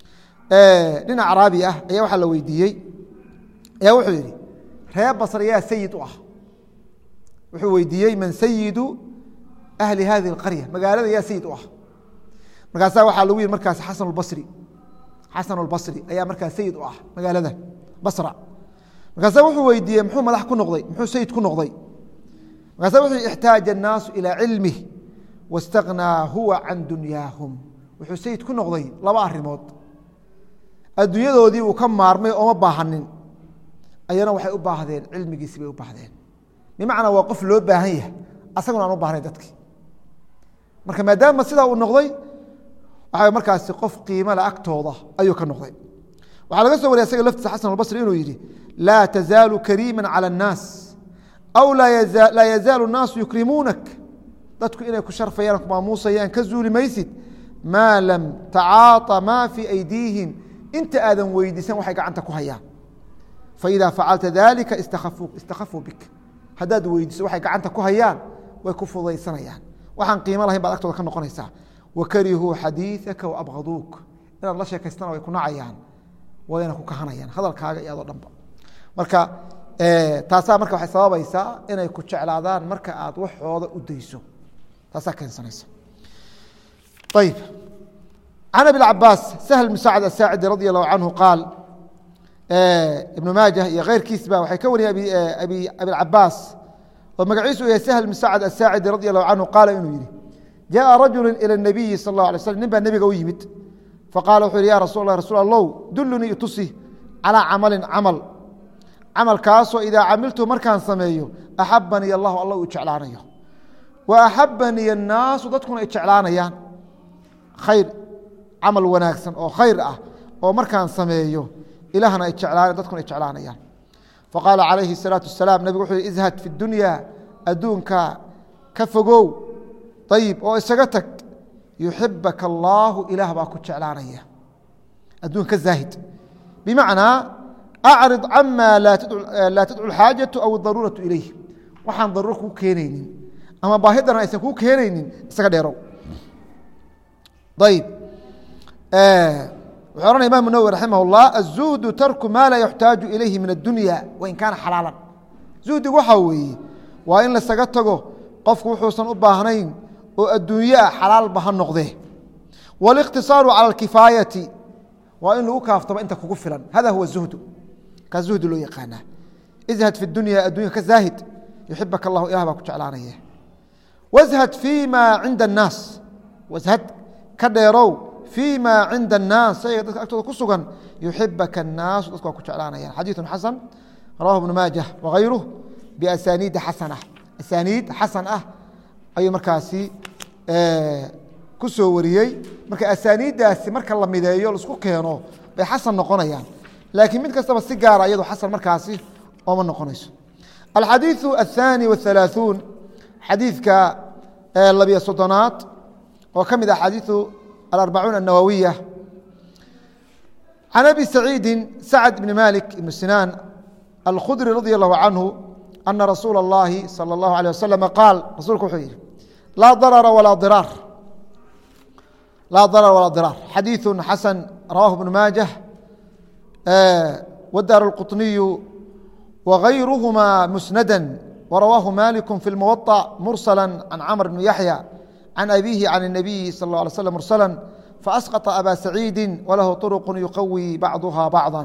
nin acraabi ah ayaa waxaa la weydiiyey ayaa wuxuu yihi reer basr yaa sayid u ah wuxuu weydiiyey man sayidu ahli hadihi اqarya magaalada yaa sayid u ah markaasaa waxaa lagu yihi markaas xasan basri xasan اbasri ayaa markaas sayid u ah magaalada basra markaasa wuxuu weydiiyey muxuu madax ku noqday muxuu sayid ku noqday markaasa wuxuu ixtaaja الnaasu ilىa cilmih waاstagnaa huwa can dunyaahum wuxuu sayid ku noqday laba arimood adduunyadoodii uu ka maarmay ooma baahanin ayana waxay u baahdeen cilmigiisi bay u baahdeen bimacnaa waa qof loo baahan yahay asaguna aan u baahnayn dadkii marka maadaama sidaa uu noqday waxaa markaasi qof qiimale agtooda ayuu ka noqday waxaa laga soo wariya isaga laftiisa xasan albasri inuu yidhi laa tazaalu kariima calى الnaas aw laa yazaalu الnaasu yukrimuunak dadku inay ku sharfayaan ku maamuusayaan ka zuuli maysid maa lam tacaaطa maa fii aydiihim inta aadan weydiisan waxay gacanta ku hayaan faإida facalta dalika istakafuu bik haddaad weydiiso waxay gacanta ku hayaan way ku fudaysanayaan waxaan qiimo lahayn baad agtooda ka noqonaysaa wakarihuu xadiiثaka waabgaduuk inaad la sheekaystana way ku nacayaan wayna ku kahanayaan hadalkaaga iyo adoo dhanba marka taasaa marka waxay sababaysaa inay ku jeclaadaan marka aad waxooda u dayso taasaa keensanaysa ayib can abi cabaas sahl bn sacd asaacidi radi allahu canhu qaal ibnu maajah iyo keyrkiisba waxay ka wariyeen abicabaas oo magaciisu u yahay sahl bn sacd asaacidi radi allahu canhu qaala inuu yihi jaءa rajulu ilى الnabiyi sal اlه alay slm nin baa nebiga u yimid faqala wuxuu yihi ya rasul lah rasul allow dulunii itusi calىa camalin camal camalkaasoo idaa camiltu markaan sameeyo axabanii allahu alla u jeclaanayo wa axabanii الnaasu dadkuna ay jeclaanayaan khayr camal wanaagsan oo khayr ah oo markaan sameeyo ilahna ay jeclaan dadkuna ay jeclaanayaan faqaala calayhi الsalaaةu wasalaam nebigu wuxuu yihi izhad fi اdunya adduunka ka fogow ayib oo isaga tag yuxibaka allaahu ilaah baa ku jeclaanaya adduun ka zaahid bimacnaa acrid cama laa tadcu اxaajatu aw daruuratu ilayh waxaan daruuro kuu keenaynin ama baahidana aysan kuu keenaynin isaga dheerow ayib wuxuu ohanaya imam nawwi raximah اllah aلzuhdu tarku ma laa yuxtaaju ilayhi min addunya wain kaana xalaalan zuhdigu waxaa weeye waa in lasaga tago qofku wuxuusan u baahnayn oo adduunye ah xalaalba ha noqdee wاliqtisaaru calى اkifaayati waa in lagu kaaftamo inta kugu filan hada huwa zuhdu kaa zuhdi loo yaqaanaa izhad fi dunya addunya ka zaahid yuxibaka allahu ilah baa ku jeclaanaya washad fii ma cinda الnaas washad ka dheerow fii ma cinda الnaas shayga dadka agtooda ku sugan yuxibaka الnaasu dadku waa ku jeclaanayaan xadiiثu xasan rawahu ibnu maajah wagayruh biasaniidi xasana asaniid xasan ah ayuu markaasi ku soo wariyey marka asaniiddaasi marka la mideeyo laisku keeno bay xasan noqonayaan laakiin mid kastaba si gaara iyado xasan markaasi ooma noqonayso alxadiiثu aلthaani waالhalaaثuun xadiidka labiyo soddonaad oo ka mid ah xadiiثu alarbacuun الnawawiya can abi saciidi sacd bni malik ibn sinaan alkhudri radi allahu canhu ana rasuula اllahi salى اllahu alيه wasalam qaal rasuulku wuxuu yihi laa darara walaa diraar laa darar walaa diraar xadiiثu xasan rawahu bnu maajah wadaar اlquطniyu wغayruhma musnada warawaahu maliku fi اlmuwaطأ mursala can camr bni yaxya can abihi can الnabiyi sal اله alay slm mursala faasqطa aba saciidi walahu طurq yuqawi bacduha bacضa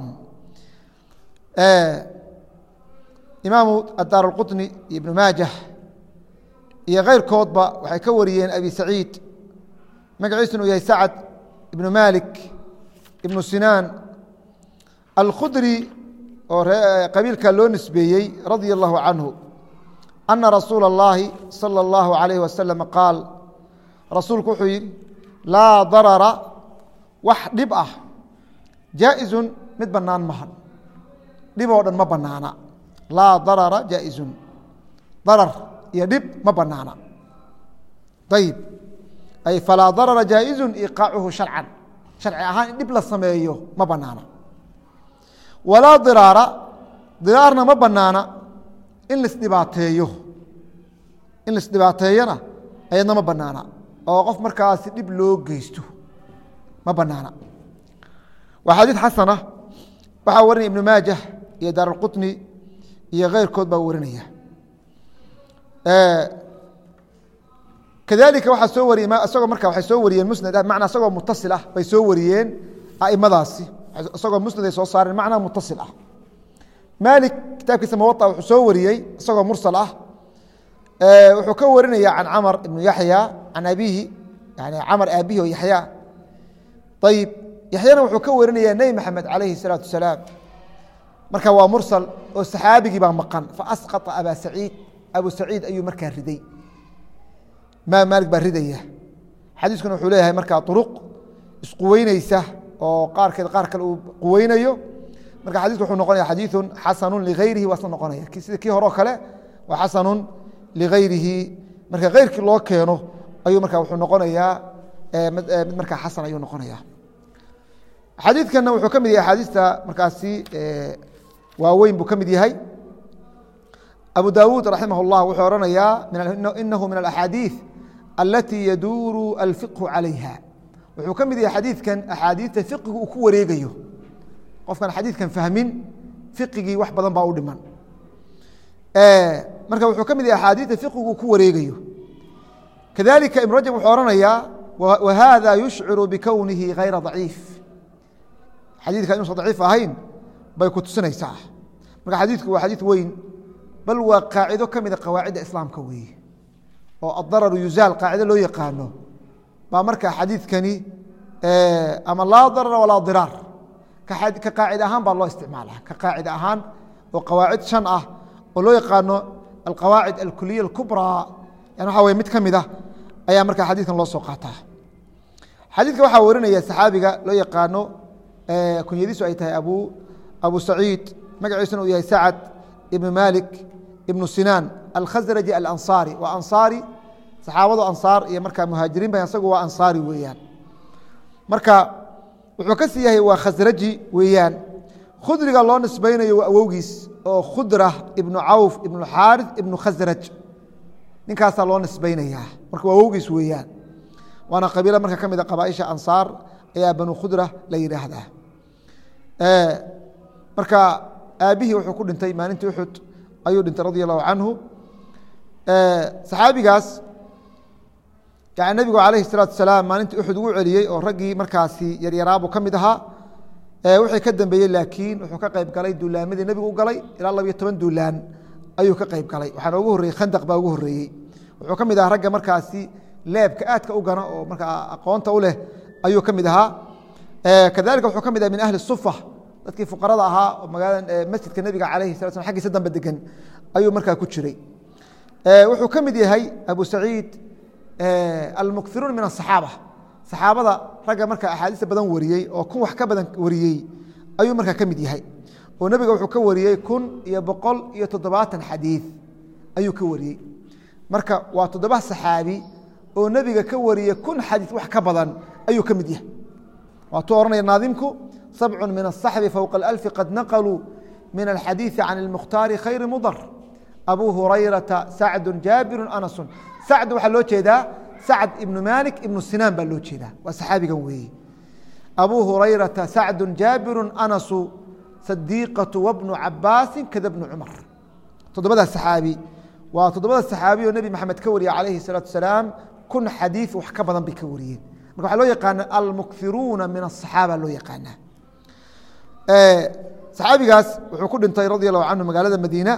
imaamu adaar اlquطni iyo ibnu maajah iyo keyrkoodba waxay ka wariyeen abi saciid magaciisuna uu yahay sacd ibnu malik ibnu sinaan alkhudri oo qabiilka loo nisbeeyey radia allahu canhu ana rasuula اllahi salى اllahu alayh wasalam qaal rasuulku wuxuu yihi laa darara wax dhib ah jaaئizun mid banaan mahan dhib oo dhan ma banaana laa darara jaaئizun darar iyo dhib ma banaana ayib ay falaa darara jaaئizu iqaacuhu sharcan sharci ahaan in dhib la sameeyo ma banaana walaa diraara diraarna ma banaana in laisdhibaateeyo in laisdhibaateeyona ayadna ma banaana oo qof markaasi dhib loo geysto ma banaana waa xadiid xasana waxaa warinaya ibnu maajah iyo daar اlqutni iyo keyrkood baa warinaya kadalika waxaa soo wariyey isagoo marka waxay soo wariyeen musnad ah macnaa isagoo mutasil ah bay soo wariyeen aimadaasi isagoo musnad ay soo saareen macnaa mutasil ah maalik kitaabkiisa muwaطa wuxuu soo wariyey isagoo mursal ah wuxuu ka warinaya can camar ibnu yaxya can abihi yani camar aabihi oo yaxya ayib yaxyana wuxuu ka warinaya nebi maxamed calayhi الsalaatu wasalaam marka waa mursal oo saxaabigii baa maqan faasqطa aba saciid abu saciid ayuu markaa riday imaam maalik baa ridaya xadiiskuna wuxuu leeyahay markaa uruq isquweyneysa oo qaarkeed qaar kale uu quweynayo marka xadiisku wuxuu noqonaya xadiiثu xasanu ligayrihi waa isla noqonaya sida kii hore oo kale waa xasanu ligayrihi marka keyrkii loo keeno ayuu marka wuxuu noqonayaa mid markaa xasan ayuu noqonaya xadiidkana wuxuu ka mid yahay axaadiista markaasi waaweyn buu ka mid yahay abu dawuud raximah اllah wuxuu ohanayaa inahu min alaxaadiiث alatii yaduuru alfiqhu calayha wuxuu ka mid yahay xadiidkan axaadiista fiqigu uu ku wareegayo qofkan xadiidkan fahmin fiqigii wax badan baa u dhiman marka wuxuu ka mid yahay axaadiista fiqigu uu ku wareegayo kadalika ibn rajab wuxuu ohanayaa wahada yushciru bikownihi hayra daciif xadiidkan inuusan daciif ahayn bay ku tusinaysaa marka xadiidku waa xadiid weyn bal waa qaacido ka mida qawaacidda islaamka weeye oo adararu yuzaal qaacido loo yaqaano baa markaa xadiidkani ama laa darara walaa diraar ka qaacida ahaan baa loo isticmaala ka qaacida ahaan oo qawaacid shan ah oo loo yaqaano alqawaacid alkuliya اkubraa yani waxa wey mid ka mid ah ayaa markaa xadiidkan loo soo qaataa xadiidka waxaa warinaya saxaabiga loo yaqaano kunyadiisu ay tahay abu abu saciid magaciisuna uu yahay sacad ibn malik ibnu sinaan alkhasraji alansaari waa ansaari saxaabadu ansaar iyo markaa muhaajiriin ba isagu waa ansaari weeyaan marka wuxuu ka sii yahay waa khasraji weeyaan khudriga loo nisbaynayo waa awowgiis oo khudra ibnu cawf ibnu xaarith ibnu khasraj ninkaasaa loo nisbaynayaa marka waa awowgiis weeyaan waana qabiilo marka ka mid a qabaaisha ansaar ayaa banu khudra la yidhaahdaa marka aabihii wuxuu ku dhintay maalintii uxud ayuu dhintay radi allahu canhu saxaabigaas yani nebigu calayhi salaatu salaam maalintii uxud ugu celiyey oo raggii markaasi yaryaraabu ka mid ahaa wixii ka dambeeyey laakiin wuxuu ka qayb galay duulaamadii nebigu u galay ilaa labiyo toban duulaan ayuu ka qayb galay waxaana ugu horreyey khandaq baa ugu horreeyey wuxuu ka mid ahaa ragga markaasi leebka aadka u gana oo markaa aqoonta u leh ayuu ka mid ahaa kadalika wuxuu ka mid aha min ahli sufa dadkii fuqarada ahaa oo magaalada masjidka nebiga calayhi sala slam xaggiisa dambe degan ayuu markaa ku jiray wuxuu ka mid yahay abu saciid almukiruun min asaxaaba saxaabada ragga markaa axaadiista badan wariyey oo kun wax ka badan wariyey ayuu markaa ka mid yahay oo nebiga wuxuu ka wariyey kun iyo boqol iyo toddobaatan xadiid ayuu ka wariyey marka waa toddoba saxaabi oo nebiga ka wariyey kun xadiid wax ka badan ayuu ka mid yahay waatuu ohanaya naadimku sabcu min aلصaxbi fowqa اlalfi qad naqluu min alxadiiثi can اlmukhtaari khayri mudar abu hurayrata sacdu jaabiru anasu sacd waxaa loo jeedaa sacd ibnu malik ibnu sinaan baa loo jeedaa waa saxaabigan weeye abu hurayrata sacdu jaabiru anasu sadiiqatu wabnu cabaasi kada bnu cumar toddobadaas saxaabi waa toddobada saxaabi oo nebi maxamed ka wariye calayhi الsalaatu wasalaam kun xadiid wax ka badan bay ka wariyeen marka waxaa loo yaqaana almukiruuna min aلصaxaaba loo yaqaanaa saxaabigaas wuxuu ku dhintay radi allahu canhu magaalada madiina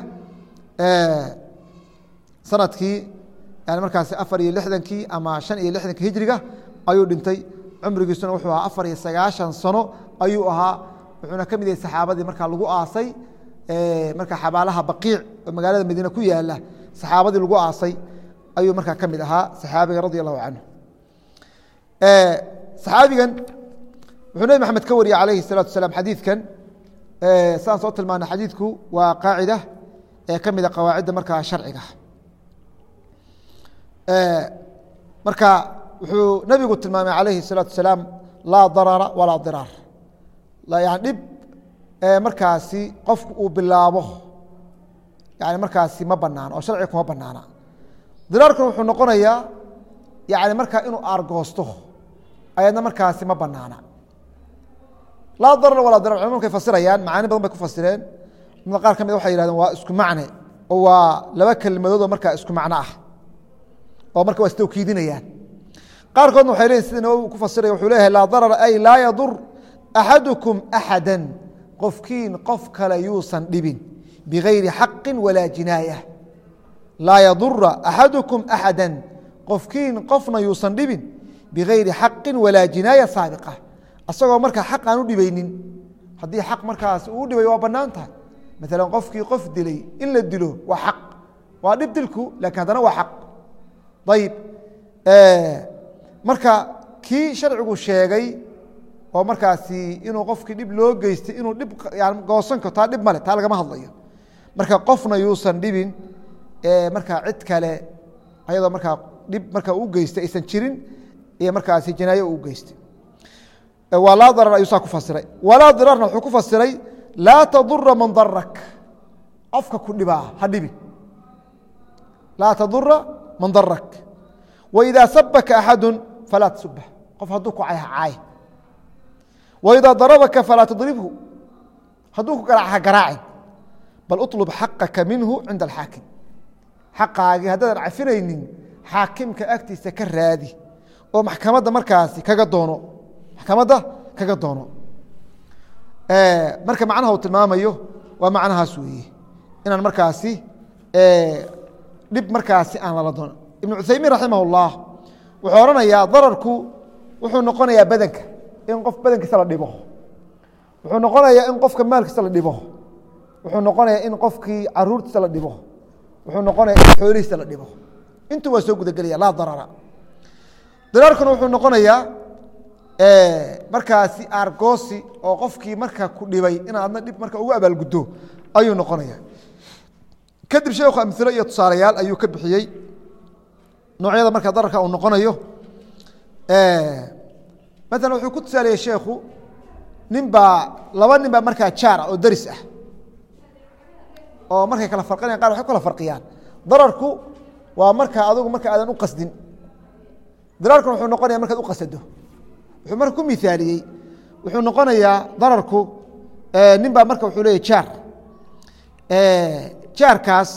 sanadkii yani markaas afar iyo lixdankii ama shan iyo lixdanki hijriga ayuu dhintay cumrigiisuna wuxuu ahaa afar iyo sagaashan sano ayuu ahaa wuxuuna ka mid yahay saxaabadii markaa lagu aasay marka xabaalaha baqiic oo magaalada madiine ku yaala saxaabadii lagu aasay ayuu markaa ka mid ahaa saxaabiga radi allahu canhu saxaabigan wuxuu nebi maxamed ka wariyey calayhi الsalatu wasalaam xadiidkan saan soo tilmaana xadiidku waa qaacida ee ka mida qawaacidda markaa sharciga marka wuxuu nebigu tilmaamay calayhi الsalaatu wasalaam laa darara walaa diraar yani dhib markaasi qofku uu bilaabo yani markaasi ma banaano oo sharciga kuma banaana diraarkuna wuxuu noqonayaa yani markaa inuu aargoosto ayadna markaasi ma banaana laa darar walaa dirar culmad markay fasirayaan macaani badan bay ku fasireen culamada qaar ka mid waxay yihahdeen waa isku macne oo waa laba kelmadood oo markaa isku macno ah oo marka waa istawkiidinayaan qaarkoodna waxay leeyihin sida nawowi ku fasiraya wuxuu leeyahay laa darara ay laa yadur axadukum axada qofkiin qof kale yuusan dhibin bigayri xaqin walaa jinaaya laa yadura axadukum axada qofkiin qofna yuusan dhibin bigayri xaqin walaa jinaaya saabiqa asagoo markaa xaq aan u dhibaynin haddii xaq markaas uu dhibay waa banaan tahay maalan qofkii qof dilay in la dilo waa xaq waa dhib dilku lakin haddana waa xaq ayib marka kii sharcigu sheegay oo markaasi inuu qofkii dhib loo geystay inuu dhib goosan karo taa dhib male taa lagama hadlayo marka qofna yuusan dhibin markaa cid kale ayadoo markaa dhib markaa u geystay aysan jirin iyo markaasi janaayo u geystay waa laa darar ayuu saa ku fasiray walaa dirarna wuxuu ku fasiray laa tadura man darak qofka ku dhibaa ha dhibin laa tadura man darak waidaa sabaka axadu falaa tasubah qof hadduu ku cay ha caay waidaa darabaka falaa tadribhu hadduu ku garaac ha garaacin bal uطlub xaqaka minhu cinda alxaakim xaqaagii haddaadan cafinaynin xaakimka agtiisa ka raadi oo maxkamadda markaasi kaga doono maxkamadda kaga doono marka macnaha uu tilmaamayo waa macnahaas weeye inaan markaasi dhib markaasi aan lala doono ibnu cuthaymiin raximah اllah wuxuu odhanayaa dararku wuxuu noqonayaa badanka in qof badankiisa la dhibo wuxuu noqonayaa in qofka maalkiisa la dhibo wuxuu noqonayaa in qofkii caruurtiisa la dhibo wuxuu noqonaya in xoolihiisa la dhibo intuu waa soo gudagelaya laa darara diraarkuna wuxuu noqonayaa markaasi aargoosi oo qofkii marka ku dhibay in aadna dhib marka ugu abaalguddo ayuu noqonaya kadib sheekhu amilo iyo tusaalayaal ayuu ka bixiyey noocyada marka dararka uu noqonayo maala wuxuu ku tusaaliyey sheekhu nin baa laba nin baa markaa jaar ah oo daris ah oo markay kala farqinayan qar waxay kala farqiyaan dararku waa marka adigu marka aadan u qasdin diraarkuna wuxuu noqonaya markaad u qasado wuxuu marka ku miaaliyey wuxuu noqonayaa dararku nin baa marka wuxuu leeyahy jaar jaarkaas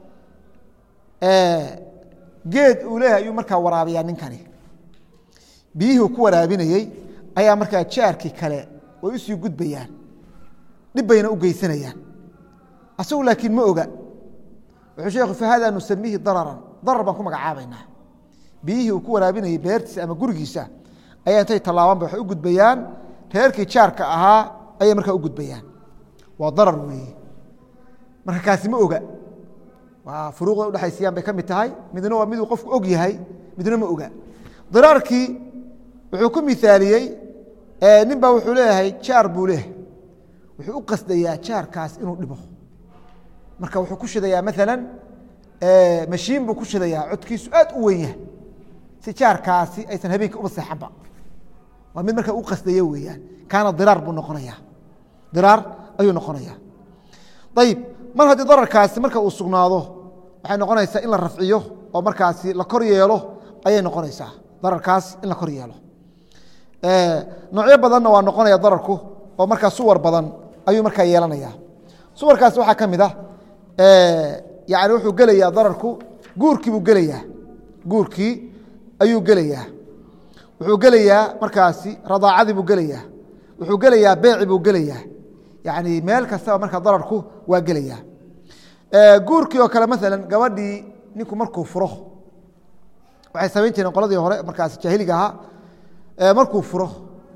geed uu leeyahay ayuu markaa waraabiyaa ninkani biyihii ku waraabinayey ayaa markaa jaarkii kale way usii gudbayaan dhib bayna u geysanayaan asagu laakiin ma oga wuxuu sheekhu fahada nusamiihi dararan darar baan ku magacaabaynaa biyihii uu ku waraabinayey beertiisa ama gurigiisa ayaa intay tallaabanba waxay u gudbayaan reerkii jaarka ahaa ayay markaa u gudbayaan waa darar weeye marka kaasi ma oga waa furuuqda udhexaysayaan bay ka mid tahay midna waa miduu qofku og yahay midna ma oga diraarkii wuxuu ku miaaliyey nin baa wuxuu leeyahay jaar buu leeyahay wuxuu u qasdayaa jaarkaas inuu dhibo marka wuxuu ku shidayaa maala mashiin buu ku shidayaa codkiisu aad u weyn yahay si jaarkaasi aysan habeenka uba seexanba waa mid markaa u qasdaya weeyaan kaana diraar buu noqonaya diraar ayuu noqonaya ayib mar haddii dararkaasi marka uu sugnaado waxay noqonaysaa in la rafciyo oo markaasi la kor yeelo ayay noqonaysaa dararkaas in la kor yeelo noocyo badanna waa noqonaya dararku oo markaa suwar badan ayuu markaa yeelanaya suwarkaasi waxaa ka mid ah yani wuxuu gelayaa dararku guurkii buu gelayaa guurkii ayuu gelayaa wuxuu gelayaa markaasi radaacadii buu gelayaa wuxuu gelayaa beeci buu gelayaa yani meel kastaba markaa dararku waa gelayaa guurkii oo kale maala gabadhii ninku markuu furo waxay samayn jireen qoladii hore markaasi jaahiliga ahaa markuu furo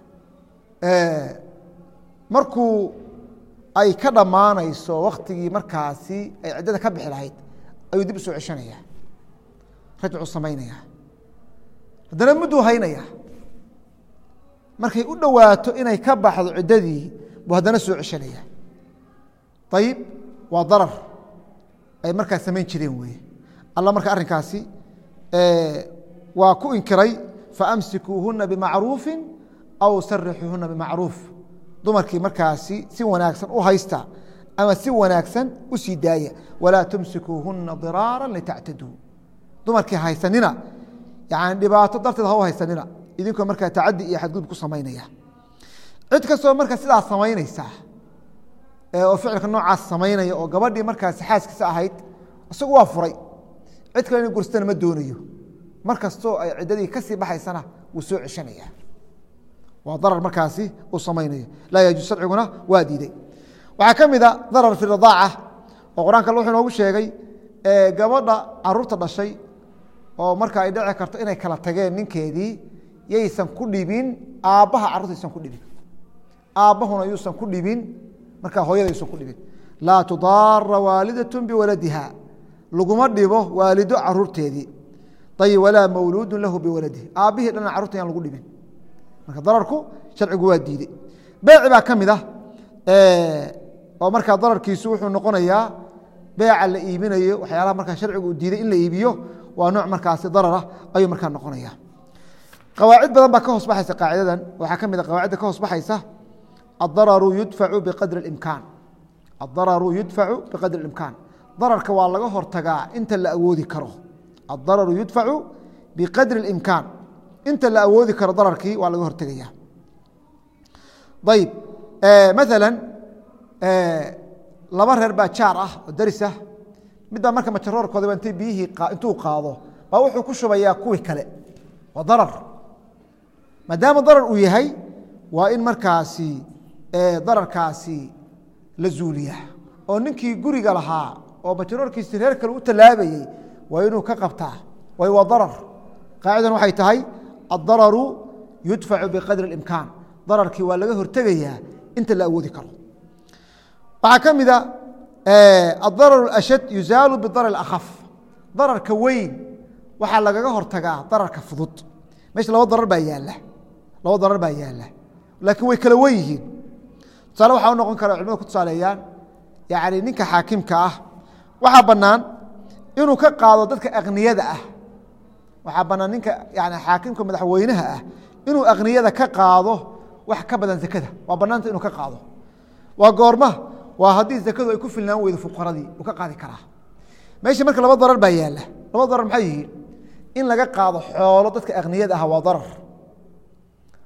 markuu ay ka dhammaanayso waktigii markaasi ay ciddada ka bixi lahayd ayuu dib usoo ceshanaya rajcu samaynaya haddana mudduu haynaya markay u dhowaato inay ka baxdo ciddadii buu haddana soo ceshanaya ayib waa darar ay markaa samayn jireen weeye alla marka arrinkaasi waa ku inkiray faamsikuuhuna bimacruufi aw sarixuuhuna bimacruuf dumarkii markaasi si wanaagsan u haysta ama si wanaagsan u sii daaya walaa tumsikuuhuna diraara litactaduu dumarkii haysanina yani dhibaato darteed ha u haysanina idinkoo markaa tacadi iyo xadgudub ku samaynaya cid kastoo marka sidaas samaynaysa oo ficilka noocaas samaynaya oo gabadhii markaasi xaaskiisa ahayd isagu waa furay cid kale ina gursatana ma doonayo mar kastoo ay ciddadii kasii baxaysana wuu soo ceshanaya waa darar markaasi uu samaynayo laa yajuus sharciguna waa diiday waxaa ka mid a darar fi radaaca oo qur-aanka wuxuu inoogu sheegay gabadha caruurta dhashay oo marka ay dhici karto inay kala tageen ninkeedii yaysan ku dhibin aabbaha carruurta ysan ku dhibin aabbahuna yuusan ku dhibin markaa hooyada yuusan ku dhibin laa tudaara waalidaة biwaladiha laguma dhibo waalido caruurteedii ayb walaa mawluudu lahu biwaladihi aabbihii dhana carurta yaan lagu dhibin marka dararku sharcigu waa diidey beeci baa ka mid ah oo markaa dararkiisu wuxuu noqonayaa beeca la iibinayo waxyaalaha markaa sharcigu uu diiday in la iibiyo waa nooc markaasi dararah ayuu markaa noqonaya qawaacid badan baa ka hoos baxaysa qaacidadan waxaa ka mid a qawaacidda ka hoos baxaysa adararu yudfacu biqadri imkaan adararu yudfacu biqadri imkaan dararka waa laga hortagaa inta la awoodi karo adararu yudfacu biqadri اimkaan inta la awoodi karo dararkii waa laga hortegaya ayb maala laba reer baa jaar ah oo daris ah midbaa marka majaroorkoodaba intay biyihii intuu qaado baa wuxuu ku shubayaa kuwii kale waa darar maadaama darar uu yahay waa in markaasi dararkaasi la zuuliya oo ninkii guriga lahaa oo majaroorkiisi reer kale u tallaabayey waa inuu ka qabtaa way waa darar qaacidan waxay tahay addararu yudfacu biqadri اimkaan dararkii waa laga hortegayaa inta la awoodi karo waxaa ka mida addarar ashad yuzaalu bidarar akhaf dararka weyn waxaa lagaga hortagaa dararka fudud meesha laba darar baa yaala laba darar baa yaala laakiin way kala wen yihiin tusaale waxaa u noqon kara culimada ku tusaaleeyaan yani ninka xaakimka ah waxaa bannaan inuu ka qaado dadka akniyada ah waxaa bannaan ninka yani xaakimka madaxweynaha ah inuu akniyada ka qaado wax ka badan zakada waa bannaanta inuu ka qaado waa goorma waa haddii zakadu ay ku filnaan weydo fuqaradii uu ka qaadi karaa meesha marka laba darar baa yaalla laba darar maxay yihiin in laga qaado xoolo dadka akniyada ah waa darar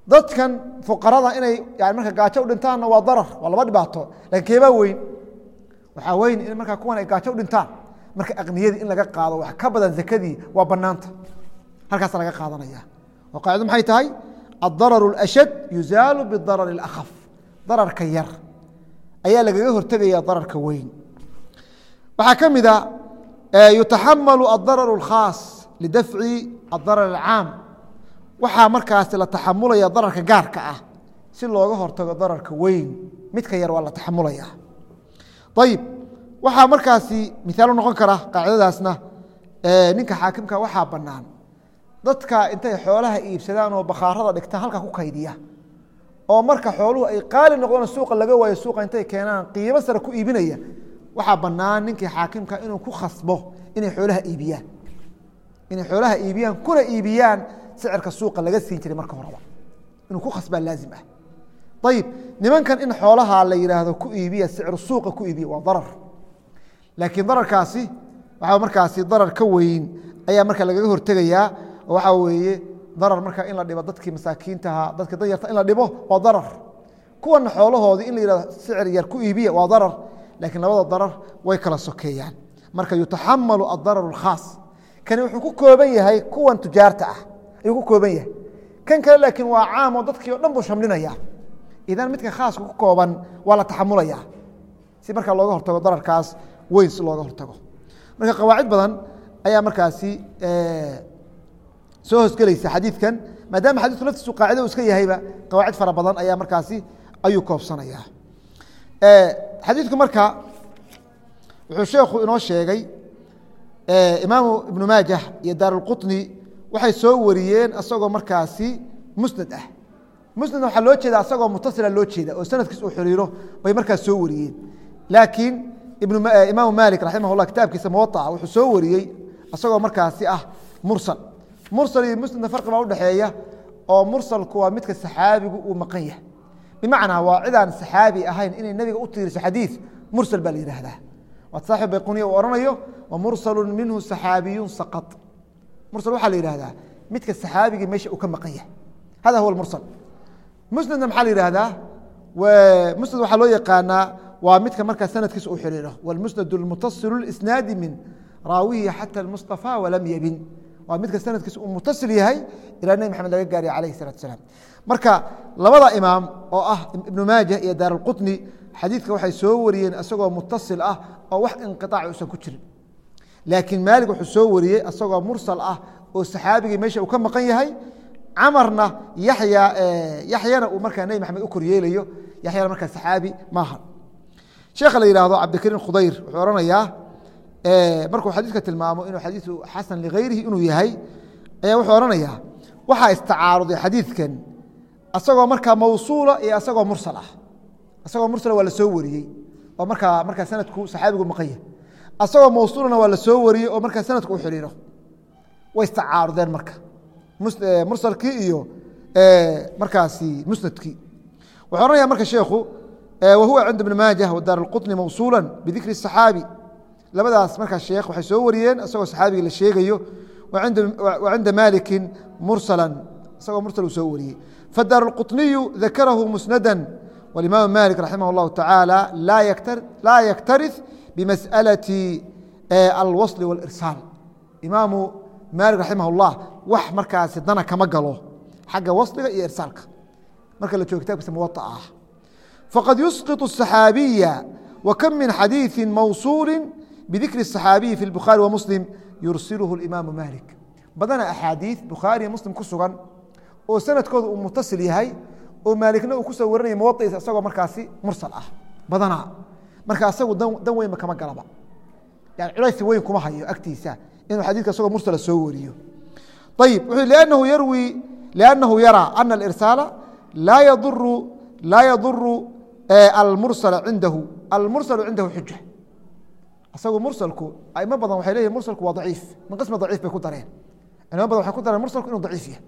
dadkan fuqarada inay yani marka gaajo u dhintaanna waa darar waa laba dhibaato lakin keebaa weyn waxaa weyn in markaa kuwan ay gaajo u dhintaan marka aqniyadii in laga qaado wax ka badan zakadii waa banaanta halkaasa laga qaadanaya oo qaacido maxay tahay addararu اlashad yuzaalu bidarari اlakhaf dararka yar ayaa lagaga hortegaya dararka weyn waxaa ka mid a yutaxamalu adararu اlkhaas lidafci adarar اlcaam waxaa markaasi la taxamulaya dararka gaarka ah si looga hortago dararka weyn midka yar waa la taxamulaya ayib waxaa markaasi miaal u noqon kara qaacidadaasna ninka xaakimka waxaa banaan dadka intay xoolaha iibsadaan oo bakhaarada dhigtaan halkaa ku kaydiya oo marka xooluhu ay qaali noqdaan suuqa laga waayo suuqa intay keenaan qiimo sare ku iibinaya waxaa banaan ninkii xaakimka inuu ku khasbo inay xoolaha iibiyaan inay xoolaha iibiyaan kuna iibiyaan sicirka suuqa laga siin jiray marka horeba inuu ku khasbaa laazim ah ayib nimankan in xoolaha la yihaahdo ku iibiya sicir suuqa ku iibiya waa darar laakiin dararkaasi waxaa markaasi darar ka weyn ayaa marka lagaga hortegayaa oo waxaa weeye darar marka in la dhibo dadkii masaakiintaha dadkii danyarta in la dhibo waa darar kuwana xoolahoodii in la yihahdo sicir yar ku iibiya waa darar laakiin labada darar way kala sokeeyaan marka yutaxamalu adararu اlkhaas kani wuxuu ku kooban yahay kuwan tujaarta ah ayuu ku kooban yahay kan kale laakiin waa caam oo dadkii o dhan buu shamlinaya idan midka khaaska ku kooban waa la taxamulaya si markaa looga hortago dararkaas weyn si looga hortago marka qawaacid badan ayaa markaasi soo hoosgelaysa xadiidkan maadaama xadiidku laftiisu qaacida u iska yahayba qawaacid fara badan ayaa markaasi ayuu koobsanaya xadiidku marka wuxuu sheekhu inoo sheegay imaamu ibnu maajah iyo daarulqutni waxay soo wariyeen asagoo markaasi musnad ah musnad waxaa loo jeeda asagoo mutasila loo jeeda oo sanadkiis uu xiriiro bay markaas soo wariyeen laakiin imaamu maalik raximah llah kitaabkiisa muwaaa wuxuu soo wariyey asagoo markaasi ah mursal mursal iyo musnadna farqi baa udhexeeya oo mursalku waa midka saxaabigu uu maqan yahay bimacnaa waa cidaan saxaabi ahayn inay nebiga u tiiriso xadiid mursal baa la yihahdaa waa saaxib bayquniya uu ohanayo wa mursalu minhu saxaabiyun saqad mursal waxaa la yihahdaa midka saxaabigii meesha uu ka maqan yahay hada huwa mursal musnadna maxaa la yihahdaa musnad waxaa loo yaqaanaa waa midka markaa sanadkiisa uu xiriiro wاlmusnad اlmutasilu اlisnaadi min raawihi xata اlmustaفى walam yabin waa midka sanadkiisa uu mutasil yahay ilaa nebi maxamed laga gaariya alayh الsalatu asalaam marka labada imaam oo ah ibnu maajah iyo daar اlqutni xadiidka waxay soo wariyeen isagoo mutasil ah oo wax inqiطaac uusan ku jirin laakiin maalik wuxuu soo wariyey isagoo mursal ah oo saxaabigii meesha uu ka maqan yahay camarna yaya yaxyana uu markaa nebi maxamed u koryeelayo yaxyana markaa saxaabi maaha sheekha la yihahdo cabdikariim khudayr wuxuu ohanayaa markuu xadiidka tilmaamo inuu xadiiu xasan ligayrihi inuu yahay ayaa wuxuu ohanayaa waxaa istacaaruday xadiidkan asagoo markaa mawsuula iyo asagoo mursal ah asagoo mursala waa la soo wariyey oo markaa markaa sanadku saxaabigu maqan yahay asagoo mawsuulana waa la soo wariyey oo markaa sanadku u xiriiro way istacaarudeen marka mursalkii iyo markaasi musnadkii wuxuu ohanaya marka sheekhu wahuwa cinda ibn maajah wadaar اlqطni mawsuula bidikri الصaxaabi labadaas markaa sheekh waxay soo wariyeen isagoo saxaabigii la sheegayo wa cinda maliki mursala isagoo mursal uu soo wariyey fadaar اlqطniyu dakarahu musnada wاlimaam malik raximah اllahu taعaalى laa yaktarih bimasأalaةi alwasl wاlirsaal imaamu maalik raximah اllah wax markaasi dana kama galo xagga wasliga iyo irsaalka marka la joogo kitaabkiisa muwaطa ah faqad yusqiط الصaxaabiya wkm min xadiiثi mawsuuli bidikri الصaxaabiyi fi اbukhaari wamuslim yursilhu اimaamu malik badana axaadiiث bukhaariya muslim ku sugan oo sanadkooda uu mutasil yahay oo maalikna uu kusoo warinaya muwaطiisa isagoo markaasi mursal ah badanaa marka asagu dan weynba kama galaba yani culaysi weyn kuma hayo agtiisa inuu xadidka isagoo mursala soo wariyo ayib wuxuu lأnnahu yarwi لأnnahu yaraa ana اlirsaala laa yaduru laa yaduru almursala cindahu almursalu cindahu xuja isagu mursalku aimo badan waxay leyihin mursalku waa daciif min qismi daciif bay ku dareen culimo badan waxay ku dareen mursalku inuu daciif yahay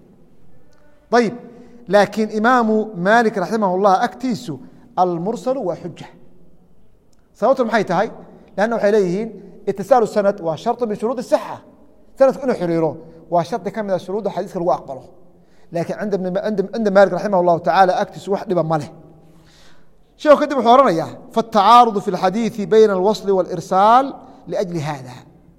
ayib laakiin imaamu maalik raximah اllah agtiisu almursalu waa xuja sababtu maxay tahay lanna waxay leeyihiin itisaalu sanad waa sharط min shuruud الصxa sanadku inuu xiriiro waa shardi ka mida shuruudda xadiiska lagu aqbalo laakiin cinda maalik raximah اllahu tacala agtiisu wax dhiba ma leh sheekhu kadib wuxuu ohanaya faالtacaaruض fi اlxadiiثi bayna اlwasl wاlirsaal liأjli hada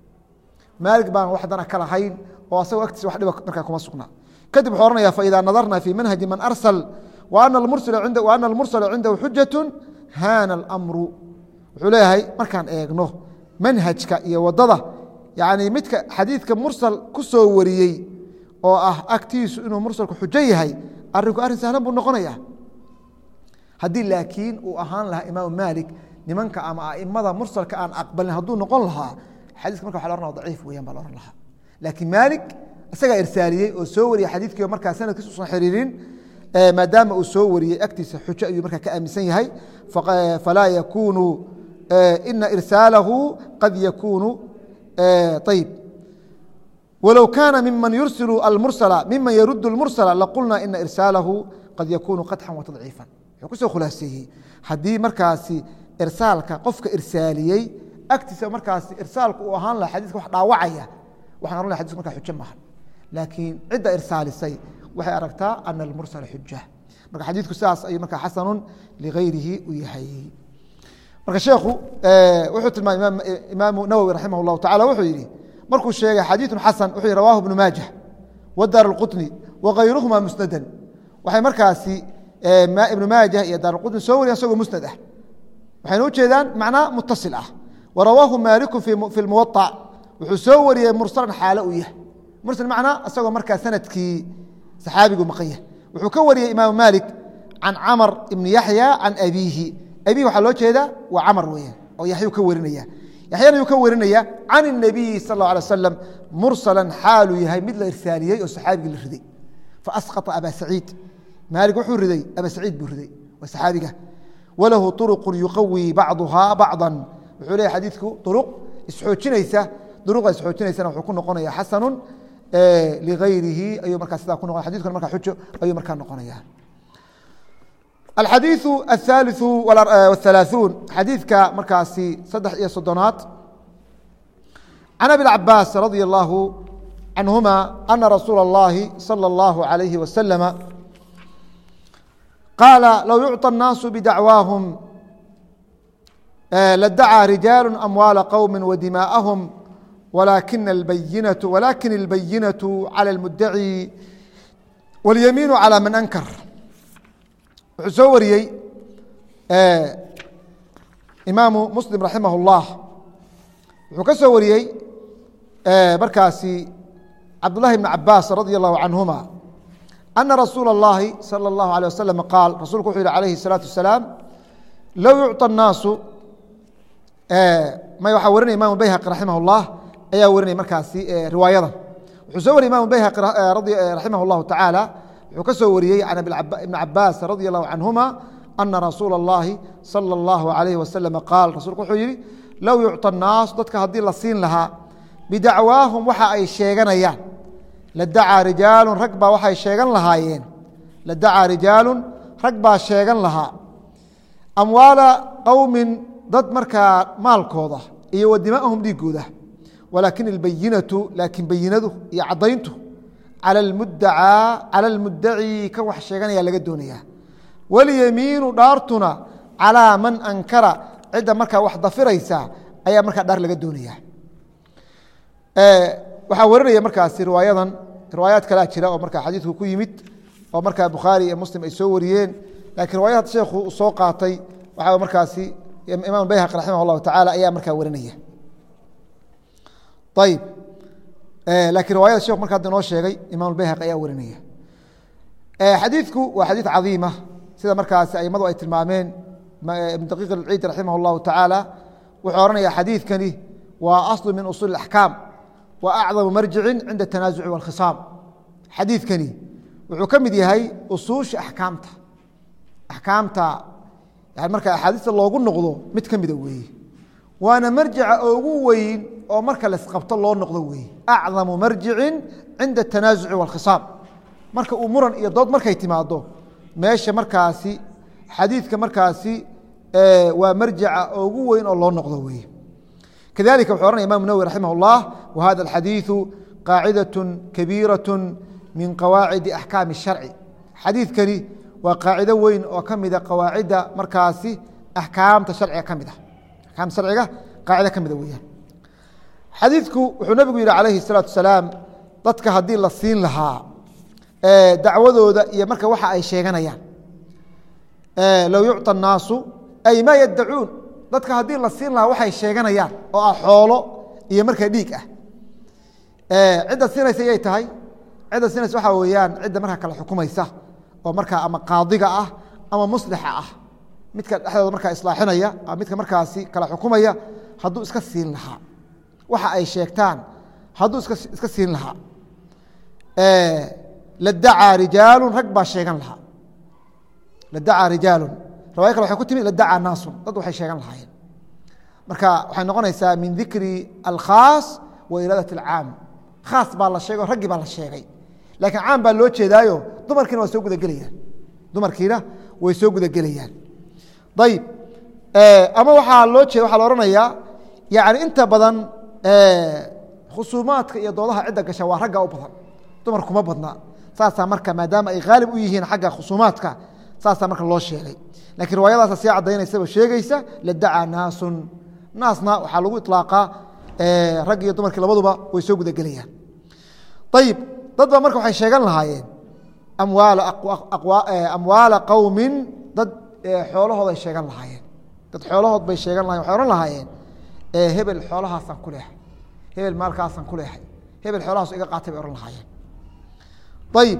maalik baan wax dana ka lahayn oo asagoo agtiisa wax dhiba markaa kuma sugnaa kadib wuxuu ohanaya faإida nadarna fi manhaji man arsal وأna اlmursala cindahu xujaة hana اlأmru wuxuu leeyahay markaan eegno manhajka iyo wadada yani midka xadiidka mursal ku soo wariyey oo ah agtiisu inuu mursalku xujo yahay arinku arrin sahlan buu noqonaya haddii laakiin uu ahaan lahaa imaamu maalik nimanka ama aimada mursalka aan aqbalin hadduu noqon lahaa xadiiska marka wa la ohanaya daciif weyan baa la ohan lahaa laakiin maalik isagaa irsaaliyey oo soo wariyey xadiidkii markaa sanadkiis usan xiriirin maadaama uu soo wariyey agtiisa xujo ayuu markaa ka aaminsan yahay falaa yakunu ina irsaalahu qad yakunu ayb wlow kaana miman yursilu almursala miman yarud اlmursala laqulna ina irsaalahu qad yakunu qadxan watadciifan wuxuu kusoo khulaaseeyey haddii markaasi irsaalka qofka irsaaliyey agtiisa markaasi irsaalku uu ahaan laha xadiiska wax dhaawacaya waxan ohan laha xadiska markaa xujo maaha laakiin cidda irsaalisay waxay aragtaa ana almursala xuja marka xadiidku sidaas ayuu markaa xasanu ligayrihi u yahay marka sheekhu wuxuu tilmaamay imaamu nawowi raximah اllahu tacala wuxuu yihi markuu sheegay xadiiثu xasan wuxuu yihi rawahu ibnu maajah wadaar اlqطni wagayruhuma musnadan waxay markaasi ibnu maajah iyo daar اqطni soo wariyan isagoo musnad ah waxayna ujeedaan macnaa mutasil ah warawaahu maaliku fi اlmuwaطac wuxuu soo wariyey mursalan xaalo u yahay mursal macnaa isagoo markaa sanadkii saxaabigu maqan yahay wuxuu ka wariyey imaamu maalik can camar ibni yaxya can abiihi abihi waxaa loo jeedaa waa camar weeyaan oo yaxyuu ka warinaya yaxyana yuu ka warinaya can الnabiyi sal اlه alay wasalam mursalan xaaluu yahay mid la irsaaliyey oo saxaabigii la riday faasqطa aba saciid maalik wuxuu riday aba saciid buu riday waa saxaabiga walahu طuruqu yuqawi bacduhaa bacضa wuxuu leeyahy xadiidku uruq isxoojinaysa duruqa isxoojinaysana wuxuu ku noqonaya xasanu ligayrihi ayuu markaa sidaa ku noqonaya xadidkuna markaa xujo ayuu markaa noqonaya alxadiiثu aلثaaliثu wاhalaaثuun xadiidka markaasi saddex iyo soddonaad can abi cabaas radi اllahu canhuma ana rasuula اllahi salى اllahu عalayhi wasalama qaala low yucطى الnaasu bidacwaahum ladacaa rijaalu amwaala qowmi wadimaa'ahum walakin اlbayinaةu walakin اlbayinaةu calى اlmudaci wاlyamiinu calى man ankar wuxuu soo wariyey imaamu muslim raximah اllah wuxuu ka soo wariyey markaasi cabdullahi bn cabaas radi allahu canhuma ana rasuula اllahi salى اllahu alيه wasalam qaal rasulku wuxuu yihi alayhi الsalaatu wasalaam low yucطى الnaasu may waxaa warinaya imam bayhaqi raximah اllah ayaa warinaya markaasi riwaayadan wuxuu soo wariyey imam bayhaqi raximah اllahu tacaala wuxuu ka soo wariyey can ibn cabaas radi allahu canhuma ana rasuula اllahi salى اllahu alayh wasalam qaal rasulku wuxuu yihi low yucطى الnaas dadka haddii la siin lahaa bidacwaahum waxa ay sheeganayaan ladacaa rijaalu rag baa waxay sheegan lahaayeen ladacaa rijaalu rag baa sheegan lahaa amwaala qowmin dad markaa maalkooda iyo wadimaahum dhiigooda walaakin اlbayinatu laakiin bayinadu iyo caddayntu calى mudacaa calى اlmudaci ka wax sheeganaya laga doonaya walyamiinu dhaartuna calىa man ankara cidda markaa wax dafiraysa ayaa markaa dhaar laga doonaya waxaa warinaya markaasi riwaayadan riwaayaad kalea jira oo markaa xadiidku ku yimid oo markaa bukhaari iyo muslim ay soo wariyeen lakiin riwaayad sheekhu uu soo qaatay waxaa markaasi imaam bayhaqi raximah اllahu tacaala ayaa markaa warinaya ayib lakiin riwayada shekhu marka hadda inoo sheegay imam bayhaqi ayaa warinaya xadiidku waa xadiid cadiima sida markaasi aimadu ay tilmaameen ibn daqiiq alciid raximah اllahu tacaala wuxuu ohanaya xadiidkani waa aslu min usuul اaxkaam wa acdamu marjicin cinda tanaasuci wاlkhisaam xadiidkani wuxuu ka mid yahay usuusha axkaamta axkaamta yani marka axaadiista loogu noqdo mid ka mida weeye waana marjica ugu weyn oo marka laisqabto loo noqdo weeye acdamu marjicin cinda tanaasuci wاlkhisaam marka uu muran iyo dood markay timaado meesha markaasi xadiidka markaasi waa marjica ugu weyn oo loo noqdo weeye kadalika wuxuu ohanaya imam nawwi raximah اllah wahada alxadiiثu qaacidaة kabiiraة min qawaacidi axkaami الsharci xadiidkani waa qaacido weyn oo ka mida qawaacidda markaasi axkaamta sharciga ka mid ah axkaamta sharciga qaacida ka mida weyaan xadiidku wuxuu nabigu yihi calayhi الsalaatu wasalaam dadka haddii la siin lahaa dacwadooda iyo marka waxa ay sheeganayaan low yucطى الnaasu ay ma yadacuun dadka haddii la siin lahaa waxay sheeganayaan oo ah xoolo iyo markaa dhiig ah cidda siinaysa yay tahay cidda siinaysa waxaa weeyaan cidda markaa kala xukumaysa oo markaa ama qaadiga ah ama muslixa ah midka dhexdooda markaa islaaxinaya ama midka markaasi kala xukumaya hadduu iska siin lahaa waxa ay sheegtaan hadduu iska siin lahaa ladacaa rijaalu rag baa sheegan lahaa ladacaa rijaalu riwaya kale waxay ku timi ladacaa naasun dad waxay sheegan lahaayeen marka waxay noqonaysaa min dikri alkhaas wa iraadat alcaam khaas baa la sheegay o raggii baa la sheegay laakiin caam baa loo jeedaayo dumarkiina waa soo gudagelayaan dumarkiina way soo gudagelayaan ayib ama waxaa loo jeeda waxaa la ohanayaa yani inta badan khusuumaadka iyo doodaha cidda gasha waa ragga u badan dumar kuma badna saasaa marka maadaama ay haalib u yihiin xagga khusuumaadka saasaa marka loo sheegay lakiin riwaayadaasa sii cadaynaysaba sheegeysa ladacaa naasun naasna waxaa lagu iطlaaqaa rag iyo dumarkii labaduba way soo gudagelayaan ayib dad ba marka waxay sheegan lahaayeen amwaala qowmin dad xoolahooday sheegan lahaayeen dad xoolahood bay sheegan lahayen waxay ohan lahaayeen hebel xoolahaasaan ku leexay hebel maalkaasaan ku leexay hebel xoolahaas iga qaatay bay ohan lahaayeen ayib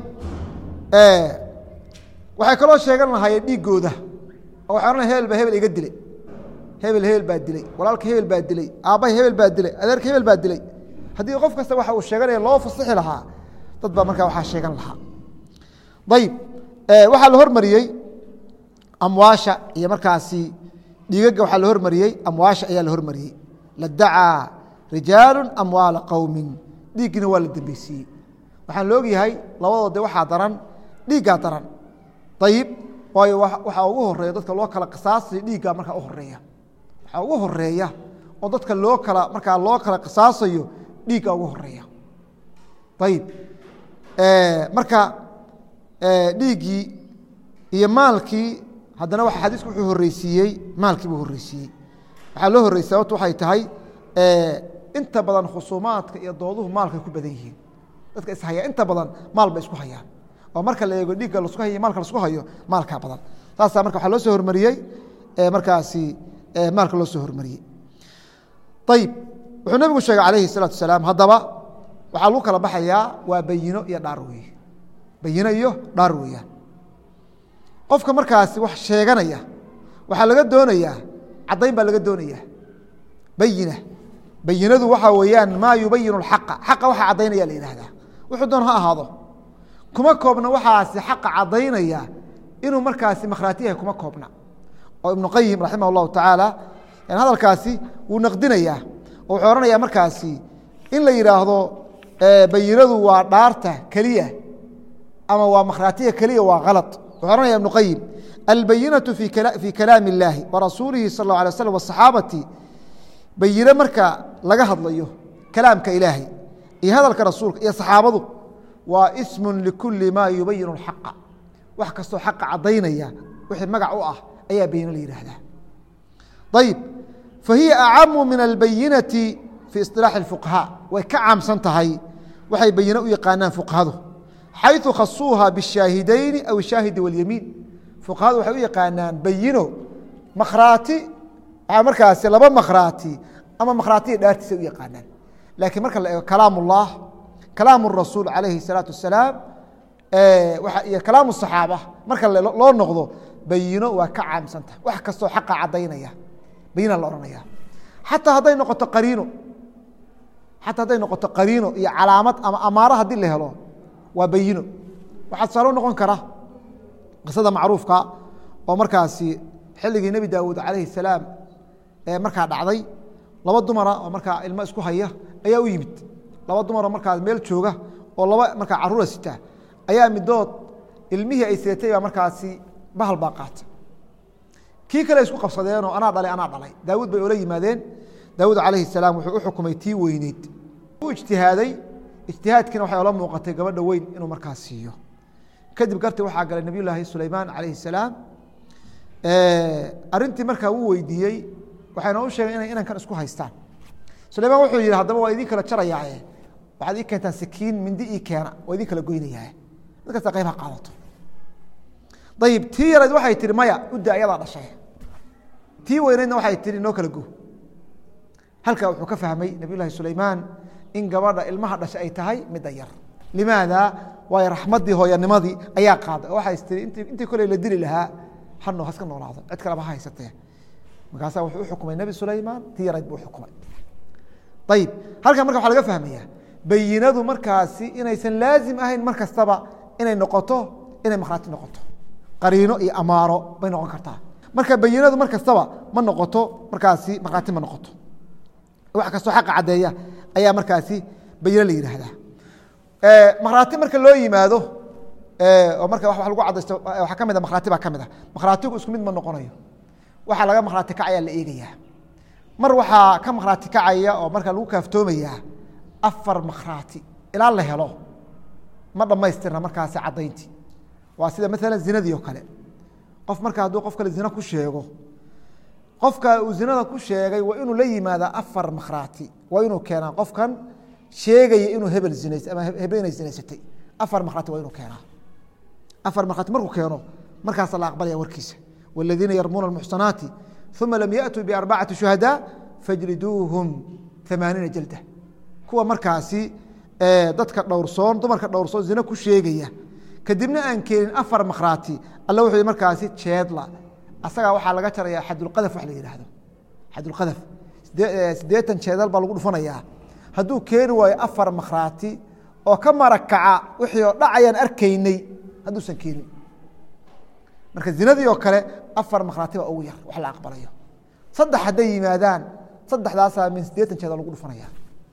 waxay kaloo sheegan lahaayeen dhiigooda oo waxay ohan hebel baa hebel iga dilay hebel hebel baa dilay walaalka hebel baa dilay aabbahay hebel baa dilay adeerka hebel baa dilay haddii qof kasta waxa uu sheeganaya loo fasixi lahaa dad baa markaa waxaa sheegan lahaa ayib waxaa la hormariyey amwaasha iyo markaasi dhiigaga waxaa la hormariyey amwaasha ayaa la hormariyey ladacaa rijaalu amwaala qowmin dhiiggina waa la dembeysiiyey waxaan la ogyahay labadoo de waxaa daran dhiiggaa daran ayib waayo waxaa ugu horeeya dadka loo kala qisaasay dhiiggaa markaa u horeeya waxaa ugu horeeya oo dadka loo kala markaa loo kala qisaasayo dhiiggaa ugu horeeya ayib marka dhiiggii iyo maalkii haddana waa xadiisku wuxuu horeysiiyey maalkii buu horeysiiyey waxaa loo horreysay sababtu waxay tahay inta badan khusuumaadka iyo dooduhu maalkay ku badan yihiin dadka ishaya inta badan maal bay isku hayaan oo marka la eego dhiigga lasku hayo maalka lasku hayo maalkaa badan saasaa marka waxaa loo soo hormariyey markaasi maalka loo soo hormariyey ayib wuxuu nebigu sheegay calayhi الsalaatu wasalaam haddaba waxaa lagu kala baxayaa waa bayino iyo dhaar weeye bayino iyo dhaar weeyaan qofka markaasi wax sheeganaya waxaa laga doonayaa caddayn baa laga doonaya bayina bayinadu waxaa weeyaan maa yubayinu اxaqa xaqa waxaa caddaynaya la yihahdaa wuxuu doon ha ahaado kuma koobna waxaasi xaqa caddaynaya inuu markaasi makhraati yahay kuma koobna oo ibnu qayim raximah اllahu tacaala hadalkaasi wuu naqdinayaa oo wuxuu ohanayaa markaasi in la yidhaahdo bayinadu waa dhaarta keliya ama waa makhraatiya keliya waa kalad wuxuu ohanaya ibnu qayim albayinatu fii kalaami اllaahi warasuulihi sal اlه alay waslam wasaxaabati bayine marka laga hadlayo kalaamka ilaahay iyo hadalka rasuulka iyo saxaabadu waa ismu likuli ma yubayin اxaqa wax kastoo xaqa caddaynaya wixii magac u ah ayaa bayine la yihahdaa ayib fahiya acamu min albayinati fii isilaaxi اfuqahaa way ka caamsan tahay waxay bayine u yaqaanaan fuqahadu xayثu khasuuha bالshaahidayni aw الshaahidi wاlyamiin fuqahadu waxay u yaqaanaan bayino makhraati markaasi laba makhraati ama makhraatiya dhaartiisa u yaqaanaan laakiin marka la eego kalaam اllah kalaam الrasuul calayhi الsalaatu wasalaam iyo kalaam الصaxaaba marka loo noqdo bayino waa ka caamsantaha wax kastoo xaqa caddaynaya bayina la ohanaya xataa hadday noqoto qariino xataa hadday noqoto qariino iyo calaamad ama amaaro haddii la helo waa bayino waxaa tusaalo noqon kara qisada macruufka oo markaasi xilligii nebi daawuud calayhi salaam ee markaa dhacday laba dumara oo markaa ilmo isku haya ayaa u yimid laba dumaroo markaa meel jooga oo laba markaa caruura sita ayaa midood ilmihii ay seetay baa markaasi bahal baa qaata kii kale isku qabsadeenoo anaa dhalay anaa dhalay daawuud bay ola yimaadeen daawuud calayhi salaam wuxuu u xukumay tii weyneyd u ijtihaaday ijtihaadkiina waxay ola muuqatay gabadha weyn inuu markaas siiyo kadib garti waxaa galay nabiy llaahi sulaymaan calayhi salaam arintii markaa wuu weydiiyey waxayna u sheegeen inay inankan isku haystaan sulaymaan wuxuu yihi haddaba waa idin kala jarayaaye waxaad ii keentaan sikiin mindi ii keena waa idin kala goynayaa mid kasta qayb ha qaadato ayib tii yarayd waxay tihi maya udda ayadaa dhashay tii weyneydna waxay tihi noo kala go halkaa wuxuu ka fahmay nabiy llahi sulaymaan in gabadha ilmaha dhashay ay tahay midda yar limaada waayo raxmaddii hooyanimadii ayaa qaaday oo waxay tii int intii koley la dili lahaa hano haska noolaado cid kaleba ha haysatee markaasaa wuxuu u xukumay nebi sulaymaan tii yarayd buu uxukumay ayib halkan marka waxa laga fahmaya bayinadu markaasi inaysan laazim ahayn mar kastaba inay noqoto inay makhraati noqoto qariino iyo amaaro bay noqon kartaa marka bayinadu mar kastaba ma noqoto markaasi markhaati ma noqoto wax kastoo xaqa caddeeya ayaa markaasi bayino la yidhaahdaa makhraati marka loo yimaado oo marka wa lagu cadaysto waxaa ka mid a makhraati baa ka mid a makhraatigu isku mid ma noqonayo waxaa laga makhraati kacayaa la eegayaa mar waxaa ka makhraati kacaya oo marka lagu kaaftoomayaa afar makhraati ilaa la helo ma dhammaystirna markaasi caddayntii waa sida maalan zinadii oo kale qof marka hadduu qof kale zina ku sheego qofka uu zinada ku sheegay waa inuu la yimaadaa afar makhraati waa inuu keenaa qofkan sheegaya inuu hebel zinays ama hebel inay zinaysatay afar makhraati waa inuu keenaa afar makhraati markuu keeno markaasa la aqbalaya warkiisa والذiina yarmuuna الmuxsanaati ثuma lam yaأtuu بarbacati شhuhadاء fajliduuhum ثamaaniina jalda kuwa markaasi dadka dhowrsoon dumarka dhowrsoon zina ku sheegaya kadibna aan keenin afar makhraati alla wuxuu yihi markaasi jeedla asagaa waxaa laga jaraya xadulqadaf wax la yidhaahdo xadulqadaf siddeetan jeedal baa lagu dhufanayaa hadduu keeni waayo afar makhraati oo ka marakaca wixii oo dhacayaan arkaynay hadduusan keenin marka zinadii oo kale afar makhraati baa ugu yar wax la aqbalayo saddex hadday yimaadaan saddexdaasaa min siddeetan jeedal lagu dhufanaya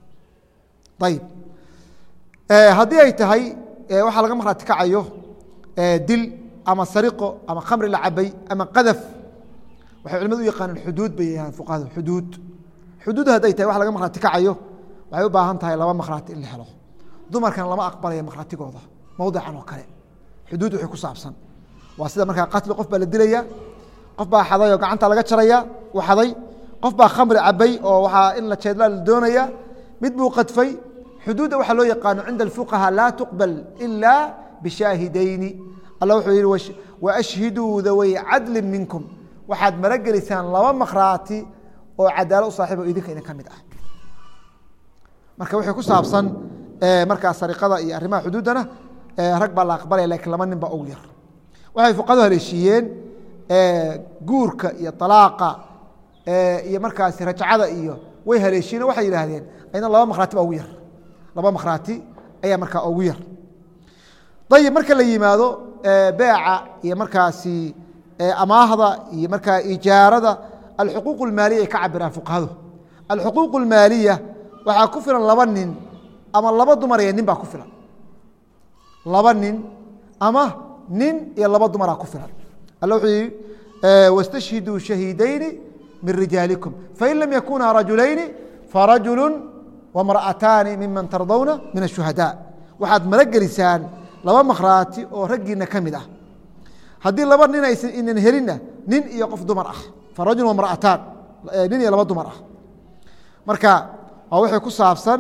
ayib haddii ay tahay waxaa laga makhraati kacayo dil ama sariqo ama khamri la cabay ama qadaf waxay culimadu u yaqaaneen xuduud bay yahaan fuqahadu xuduud xuduud hadday tahay wax laga makhraati kacayo waxay u baahan tahay laba makhraati in la helo dumarkan lama aqbalaya makhraatigooda mowdican oo kale xuduud wixii ku saabsan waa sida markaa qatli qof baa la dilaya qof baa xaday oo gacanta laga jaraya uu xaday qof baa khamri cabay oo waxaa in la jeedlaa la doonaya mid buu qadfay xuduudda waxaa loo yaqaano cinda alfuqaha laa tuqbal ila bishaahidayni alla wuxuu yihi waashhiduu daway cadlin minkum waxaad maragelisaan laba makhraati oo cadaalo u saaxiib o idinka idin ka mid ah marka wixii ku saabsan markaa sariqada iyo arrimaha xuduuddana rag baa la aqbalaya lakiin laba nin baa ugu yar waxay fuqadu haleeshiiyeen guurka iyo alaaqa iyo markaasi rajcada iyo way haleeshiiyeen waxay yidhaahdeen ayna laba makhraati baa ugu yar laba makhraati ayaa markaa ugu yar ayib marka la yimaado beeca iyo markaasi amaahda iyo markaa ijaarada alxuquuq اlmaaliya ay ka cabiraan fuqahadu alxuquuq اlmaaliya waxaa ku filan laba nin ama laba dumar iyo nin baa ku filan laba nin ama nin iyo laba dumaraa ku filan alla wuxuu yihi wاstashhiduu shahiidayni min rijaalikum fain lam yakunaa rajulayni farajulu wamra'ataani miman tardawna min الshuhadاء waxaad maragelisaan laba makhraati oo raggiina ka mid ah haddii laba nin aysan inan helinna nin iyo qof dumar ah farajul wamra'ataan nin iyo laba dumar ah marka waa wixii ku saabsan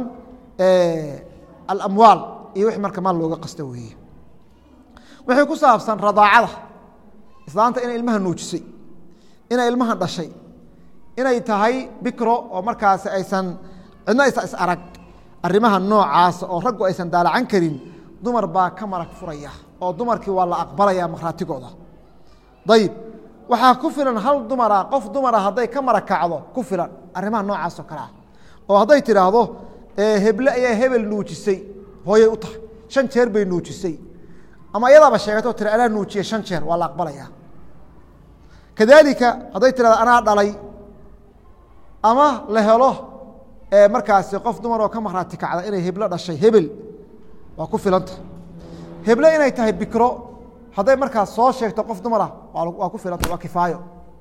alamwaal iyo wixii marka maal looga qasto weeye wixii ku saabsan radaacada islaanta inay ilmaha nuujisay inay ilmaha dhashay inay tahay bikro oo markaasi aysan cidna aysan is arag arrimaha noocaasa oo raggu aysan daalacan karin dumar baa ka marag furaya oo dumarkii waa la aqbalaya makhraatigooda ayib waxaa ku filan hal dumara qof dumara hadday ka marag kacdo ku filan arrimaha noocaas oo kale ah oo hadday tidhaahdo heble ayaa hebel nuujisay hooyay u tahay shan jeer bay nuujisay ama iyadaaba sheegato tira anaa nuujiye shan jeer waa la aqbalaya kadalika hadday tirahdo anaa dhalay ama la helo markaasi qof dumar oo ka makhraati kacda inay heblo dhashay hebel waa ku filanta heble inay tahay bikro hadday markaas soo sheegto qof dumar ah waa ku filanta waa kifaayo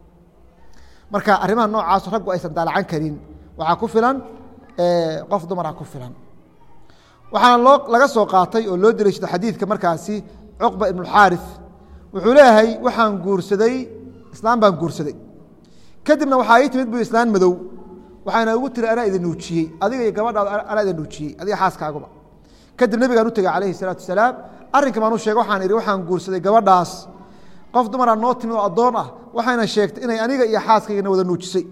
marka arrimaha noocaas raggu aysan daalacan karin waxaa ku filan qof dumara ku filan waxaana loo laga soo qaatay oo loo deliishada xadiidka markaasi cuqba ibnuxaarif wuxuu leeyahay waxaan guursaday islaam baan guursaday kadibna waxaa ii timid bu islaan madow waxaana ugu tiri anaa idin nuujiyey adiga iyo gabadhaada anaa idin nuujiyey adiga xaaskaaguba kadib nebigaan u tegey calayhi salaatu wasalaam arrinka baan u sheegay waxaan idhi waxaan guursaday gabadhaas qof dumaraa noo timid oo addoon ah waxayna sheegtay inay aniga iyo xaaskaygana wada nuujisay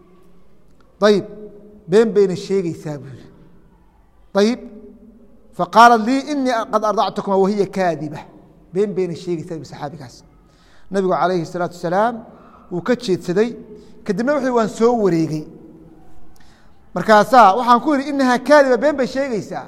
ayib been bayna sheegeysaa buu yihi ayib faqaalat lii inii qad ardactukuma wahiya kaadiba been bayna sheegeysaa bu saxaabigaas nabigu calayhi salaatu wasalaam wuu ka jeedsaday kadibna wuxuu waan soo wareegey markaasaa waxaan ku yidhi inahaa kaadiba been bay sheegeysaa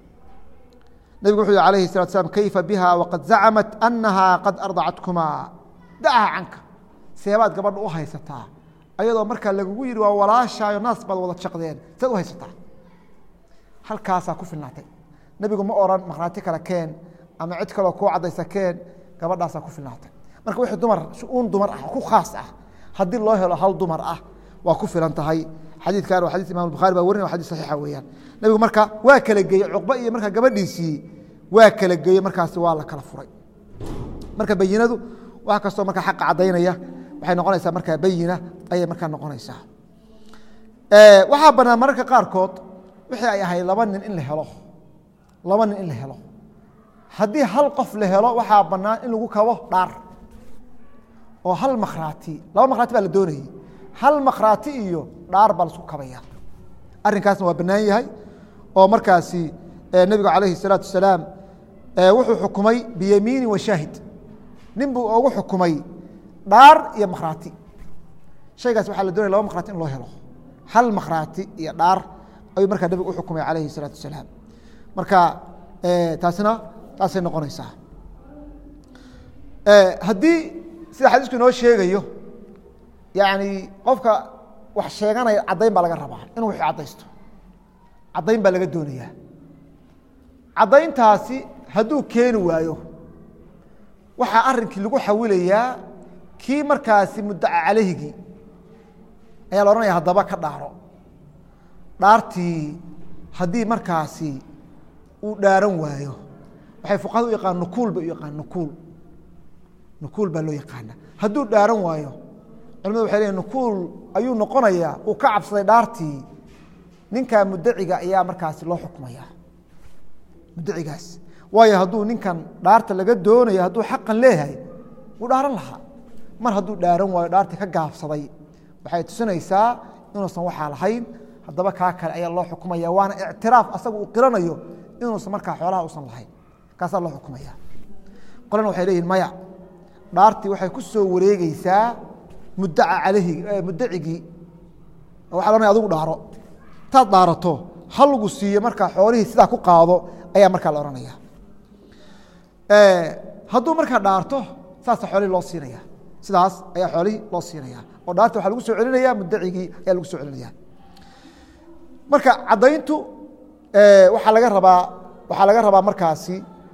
nabigu wuxuu yihi alayhi salatu slam kayfa biha waqad zacamat anahaa qad ardacatkumaa dacaha canka seebaad gabadha u haysataa ayadoo markaa lagugu yidhi waa walaashaayo naas baad wada jaqdeen saad u haysataa halkaasaa ku filnaatay nebigu ma oran markhaati kale keen ama cid kaloo kuu caddaysa keen gabadhaasaa ku filnaatay marka wixii dumar un dumar ah ku khaas ah haddii loo helo hal dumar ah waa ku filan tahay xadiidkan waa xadis imam bukhari baa warinay wa xadis saxiixa weeyaan nebigu marka waa kala geeyey cuqba iyo markaa gabadhiisii waa kala geeyey markaasi waa la kala furay marka bayinadu wax kastoo markaa xaqa caddaynaya waxay noqonaysaa markaa bayina ayay markaa noqonaysaa waxaa banaan mararka qaarkood wixii ay ahayd laba nin in la helo laba nin in la helo haddii hal qof la helo waxaa banaan in lagu kabo dhaar oo hal makhraati laba makhraati baa la doonayey hal makhraati iyo dhaar baa laisku kabaya arrinkaasna waa bannaan yahay oo markaasi nebigu calayhi الsalaatu wasalaam wuxuu xukumay biyamiini wa shaahid nin buu ugu xukumay dhaar iyo makhraati shaygaas waxaa la doonaya laba makhraati in loo helo hal makhraati iyo dhaar ayuu markaa nebigu u xukumay calayhi الsalaatu wasalaam marka taasina taasay noqonaysaa haddii sida xadiisku inoo sheegayo yani qofka wax sheeganaya caddayn baa laga rabaa inuu wixii caddaysto caddayn baa laga doonayaa caddayntaasi hadduu keeni waayo waxaa arrinkii lagu xawilayaa kii markaasi muddaca calayhigii ayaa la odhanaya haddaba ka dhaaro dhaartii haddii markaasi uu dhaaran waayo waxay fuqahada u yaqaan nukuul bay u yaqaan nukuul nukuul baa loo yaqaana hadduu dhaaran waayo culimadu waxay leeyiin nukuul ayuu noqonayaa uu ka cabsaday dhaartii ninkaa muddaciga ayaa markaasi loo xukmaya muddacigaas waayo hadduu ninkan dhaarta laga doonayo hadduu xaqan leeyahay wuu dhaaran lahaa mar hadduu dhaaran waayo dhaartii ka gaabsaday waxay tusinaysaa inuusan waxaa lahayn haddaba kaa kale ayaa loo xukumaya waana ictiraaf asaga uu qiranayo inuusan markaa xoolaha usan lahayn kaasaa loo xukumaya qolana waxay leeyihin maya dhaartii waxay ku soo wareegeysaa muddaca calayhi muddacigii oo waxa lohanaya adigu dhaaro taad dhaarato ha lagu siiyo markaa xoolihii sidaa ku qaado ayaa markaa la odhanaya hadduu markaa dhaarto saasa xoolihii loo siinaya sidaas ayaa xoolihii loo siinaya oo dhaarta waxaa lagu soo celinaya muddacigii ayaa lagu soo celinaya marka caddayntu waxaa laga rabaa waxaa laga rabaa markaasi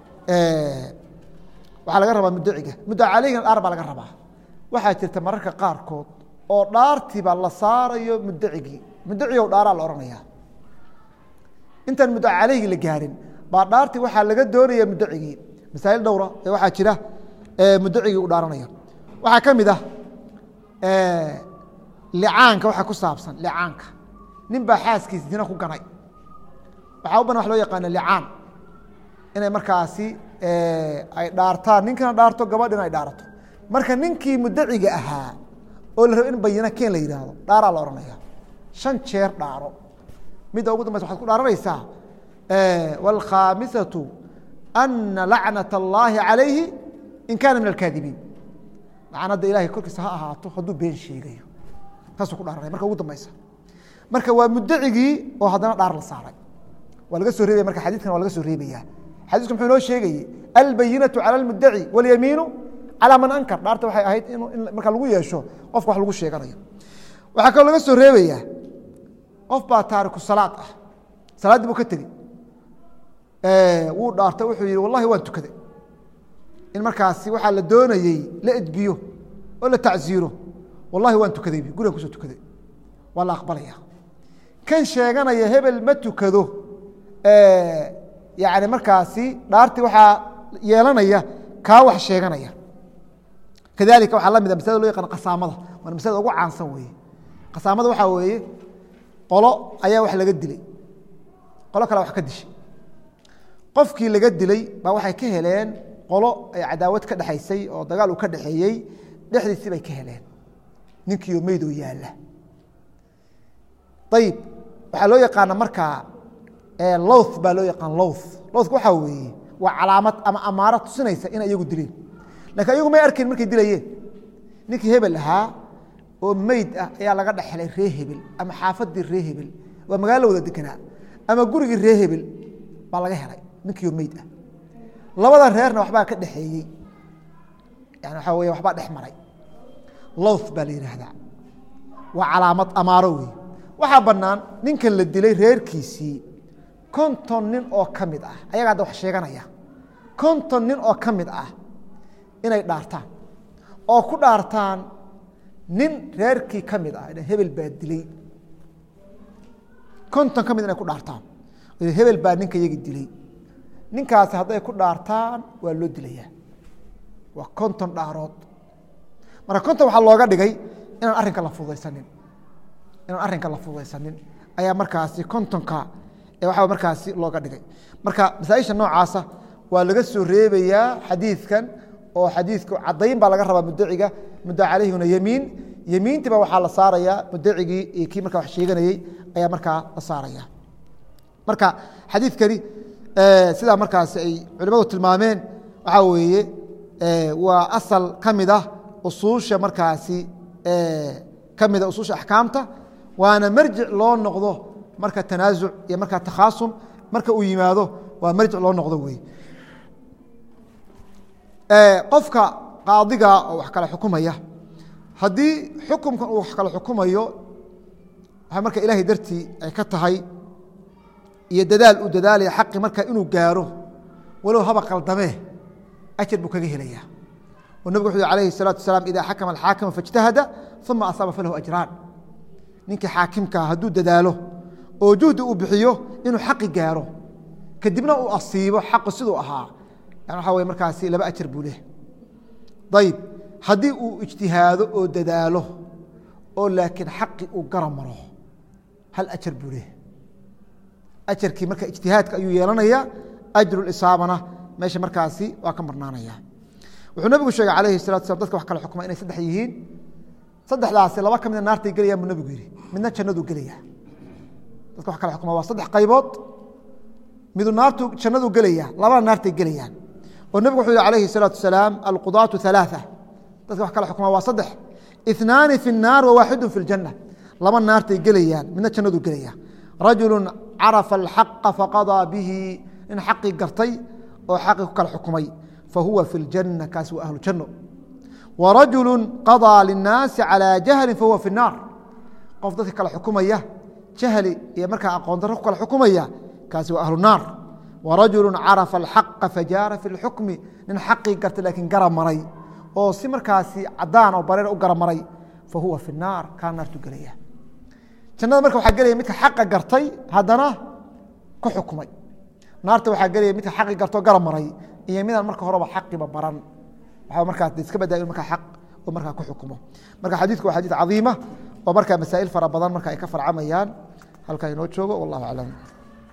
waxaa laga rabaa muddaciga muddaca caleyhina dhaar baa laga rabaa waxaa jirta mararka qaarkood oo dhaartiiba la saarayo muddacigii muddacigow dhaaraa la odhanaya intaan muddaca caleyhigi la gaarin baa dhaartii waxaa laga doonaya muddacigii masaa'il dhowra ee waxaa jira muddacigii u dhaaranaya waxaa ka mid ah licaanka waxaa ku saabsan licaanka nin baa xaaskiisa dina ku ganay waxaa u banan wax loo yaqaana licaan inay markaasi ay dhaartaan ninkana dhaarto gabadhina ay dhaarato marka ninkii muddaciga ahaa oo la rabo in bayina keen la yidhaahdo dhaaraa la odhanaya shan jeer dhaaro midda ugu dambaysa waxaad ku dhaaranaysaa wاlkhaamisatu ana lacnaة اllahi calayhi in kaana min alkaadibiin lacnadda ilahay korkiisa ha ahaato hadduu been sheegayo taasuu ku dhaaranaya marka ugu dambaysa marka waa muddacigii oo haddana dhaar la saaray waa laga soo reebaya marka xadiidkan waa laga soo reebaya xadiisku muxuu inoo sheegayey albayinaةu calى اlmuddaci wاlyamiinu calى man ankar dhaarta waxay ahayd in marka lagu yeesho qofka wax lagu sheeganayo waxaa kaloo laga soo reebaya qof baa taariku salaad ah salaaddii buu ka tegey wuu dhaartay wuxuu yihi wallahi waan tukaday in markaasi waxaa la doonayey la edbiyo oo la tacziiro wallahi waan tukaday gurigan kusoo tukaday waa la aqbalaya kan sheeganaya hebel ma tukado yani markaasi dhaartii waxaa yeelanaya kaa wax sheeganaya kadalika waxaa la mida maslada loo yaqaan qasaamada waana maslada ugu caansan weeye qasaamada waxaa weeye qolo ayaa wax laga dilay qolo kale wax ka dishay qofkii laga dilay baa waxay ka heleen qolo ay cadaawad ka dhexaysay oo dagaal uu ka dhexeeyey dhexdiisii bay ka heleen ninkiioo meydoo yaalla ayib waxaa loo yaqaana markaa lowth baa loo yaqaan lowth lowthka waxaa weeye waa calaamad ama amaaro tusinaysa inay iyagu dileen lakin ayagu may arkayn markay dilayeen ninkii hebel ahaa oo meyd ah ayaa laga dhexelay ree hebel ama xaafadii ree hebel waa magaalo wada deganaa ama gurigii ree hebel baa laga helay ninkiioo meyd ah labada reerna waxbaa ka dhexeeyey yani waxaa wey waxbaa dhex maray lowth baa la yidhaahdaa waa calaamad amaaro wey waxaa bannaan ninkan la dilay reerkiisii konton nin oo ka mid ah ayaga hadda wax sheeganaya konton nin oo ka mid ah inay dhaartaan oo ku dhaartaan nin reerkii ka mid ah hebel baa dilay konton ka mid inay ku dhaartaan hebel baa ninka iyagi dilay ninkaasi hadday ku dhaartaan waa loo dilayaa waa konton dhaarood marka konton waxaa looga dhigay inaan arrinka la fududaysanin inaan arrinka la fududaysanin ayaa markaasi kontonka waxaa markaasi looga dhigay marka masaaisha noocaasa waa laga soo reebayaa xadiidkan oo xadiidku caddayn baa laga rabaa mudaciga mudda calayhuna yemiin yemiintiiba waxaa la saarayaa mudacigii iyo kii markaa wax sheeganayey ayaa markaa la saaraya marka xadiidkani sidaa markaasi ay culimadu tilmaameen waxaa weeye waa asal ka mid ah usuusha markaasi ka mida usuusha axkaamta waana marjic loo noqdo marka tanaasuc iyo marka takhaasum marka uu yimaado waa marjic loo noqdo wey qofka qaadiga oo wax kala xukumaya haddii xukumkan uu wax kala xukumayo waxay marka ilaahay dartii ay ka tahay iyo dadaal uu dadaalaya xaqi marka inuu gaaro walow haba qaldamee ajar buu kaga helaya oo nabig wuxu alayhi الsalatu wasalaam ida xakama alxaakima faاjtahada uma asaaba falahu ajraan ninkii xaakimkaa hadduu dadaalo oo juhdi uu bixiyo inuu xaqi gaaro kadibna uu asiibo xaqu siduu ahaa yani waxa wey markaasi laba ajar buu leh ayib haddii uu ijtihaado oo dadaalo oo laakiin xaqi uu gara maro hal ajar buu leh ajarkii marka ijtihaadka ayuu yeelanaya ajrulisaabana meesha markaasi waa ka marnaanaya wuxuu nabigu sheegay alayhi salatu slam dadka wax kala xukma inay saddex yihiin saddexdaasi laba ka mida naartay gelayaan buu nabigu yihi midna jannaduu gelaya dadka wax kala xukma waa saddex qaybood midu naartu jannaduu gelaya labana naartay gelayaan oo nebigu wuxuu yihi alayhi الsalaatu wasalaam alqudaatu ثalaaثة dadka wax kala xukma waa saddex اثnaani fi الnaar wawaaxidu fi اljanة laba naartay gelayaan midna jannaduu gelaya rajulu carafa alxaqa faqaضىa bihi nin xaqii gartay oo xaqii ku kala xukumay fahuwa fi اljanة kaasi waa ahlu janno warajulu qaضىa lلnaasi calى jahli fahuwa fi الnaar qof dadka kala xukumaya jahli iyo markaa aqoon darro ku kala xukumaya kaasi waa ahlu naar warajulu carafa alxaqa fajaara fi اlxukmi nin xaqii gartay laakiin gara maray oo si markaasi cadaan oo bareer u gara maray fahuwa fi الnaar kaa naartu gelaya jannada marka waxaa gelaya midka xaqa gartay haddana ku xukumay naarta waxaa gelaya midka xaqi gartoo gara maray iyo midaan marka horeba xaqiba baran waxaa markaas iska badaa in markaa xaq oo markaa ku xukumo marka xadiidku waa xadiid cadiima oo markaa masaa'il fara badan marka ay ka farcamayaan halkaa inoo joogo wallahu aclam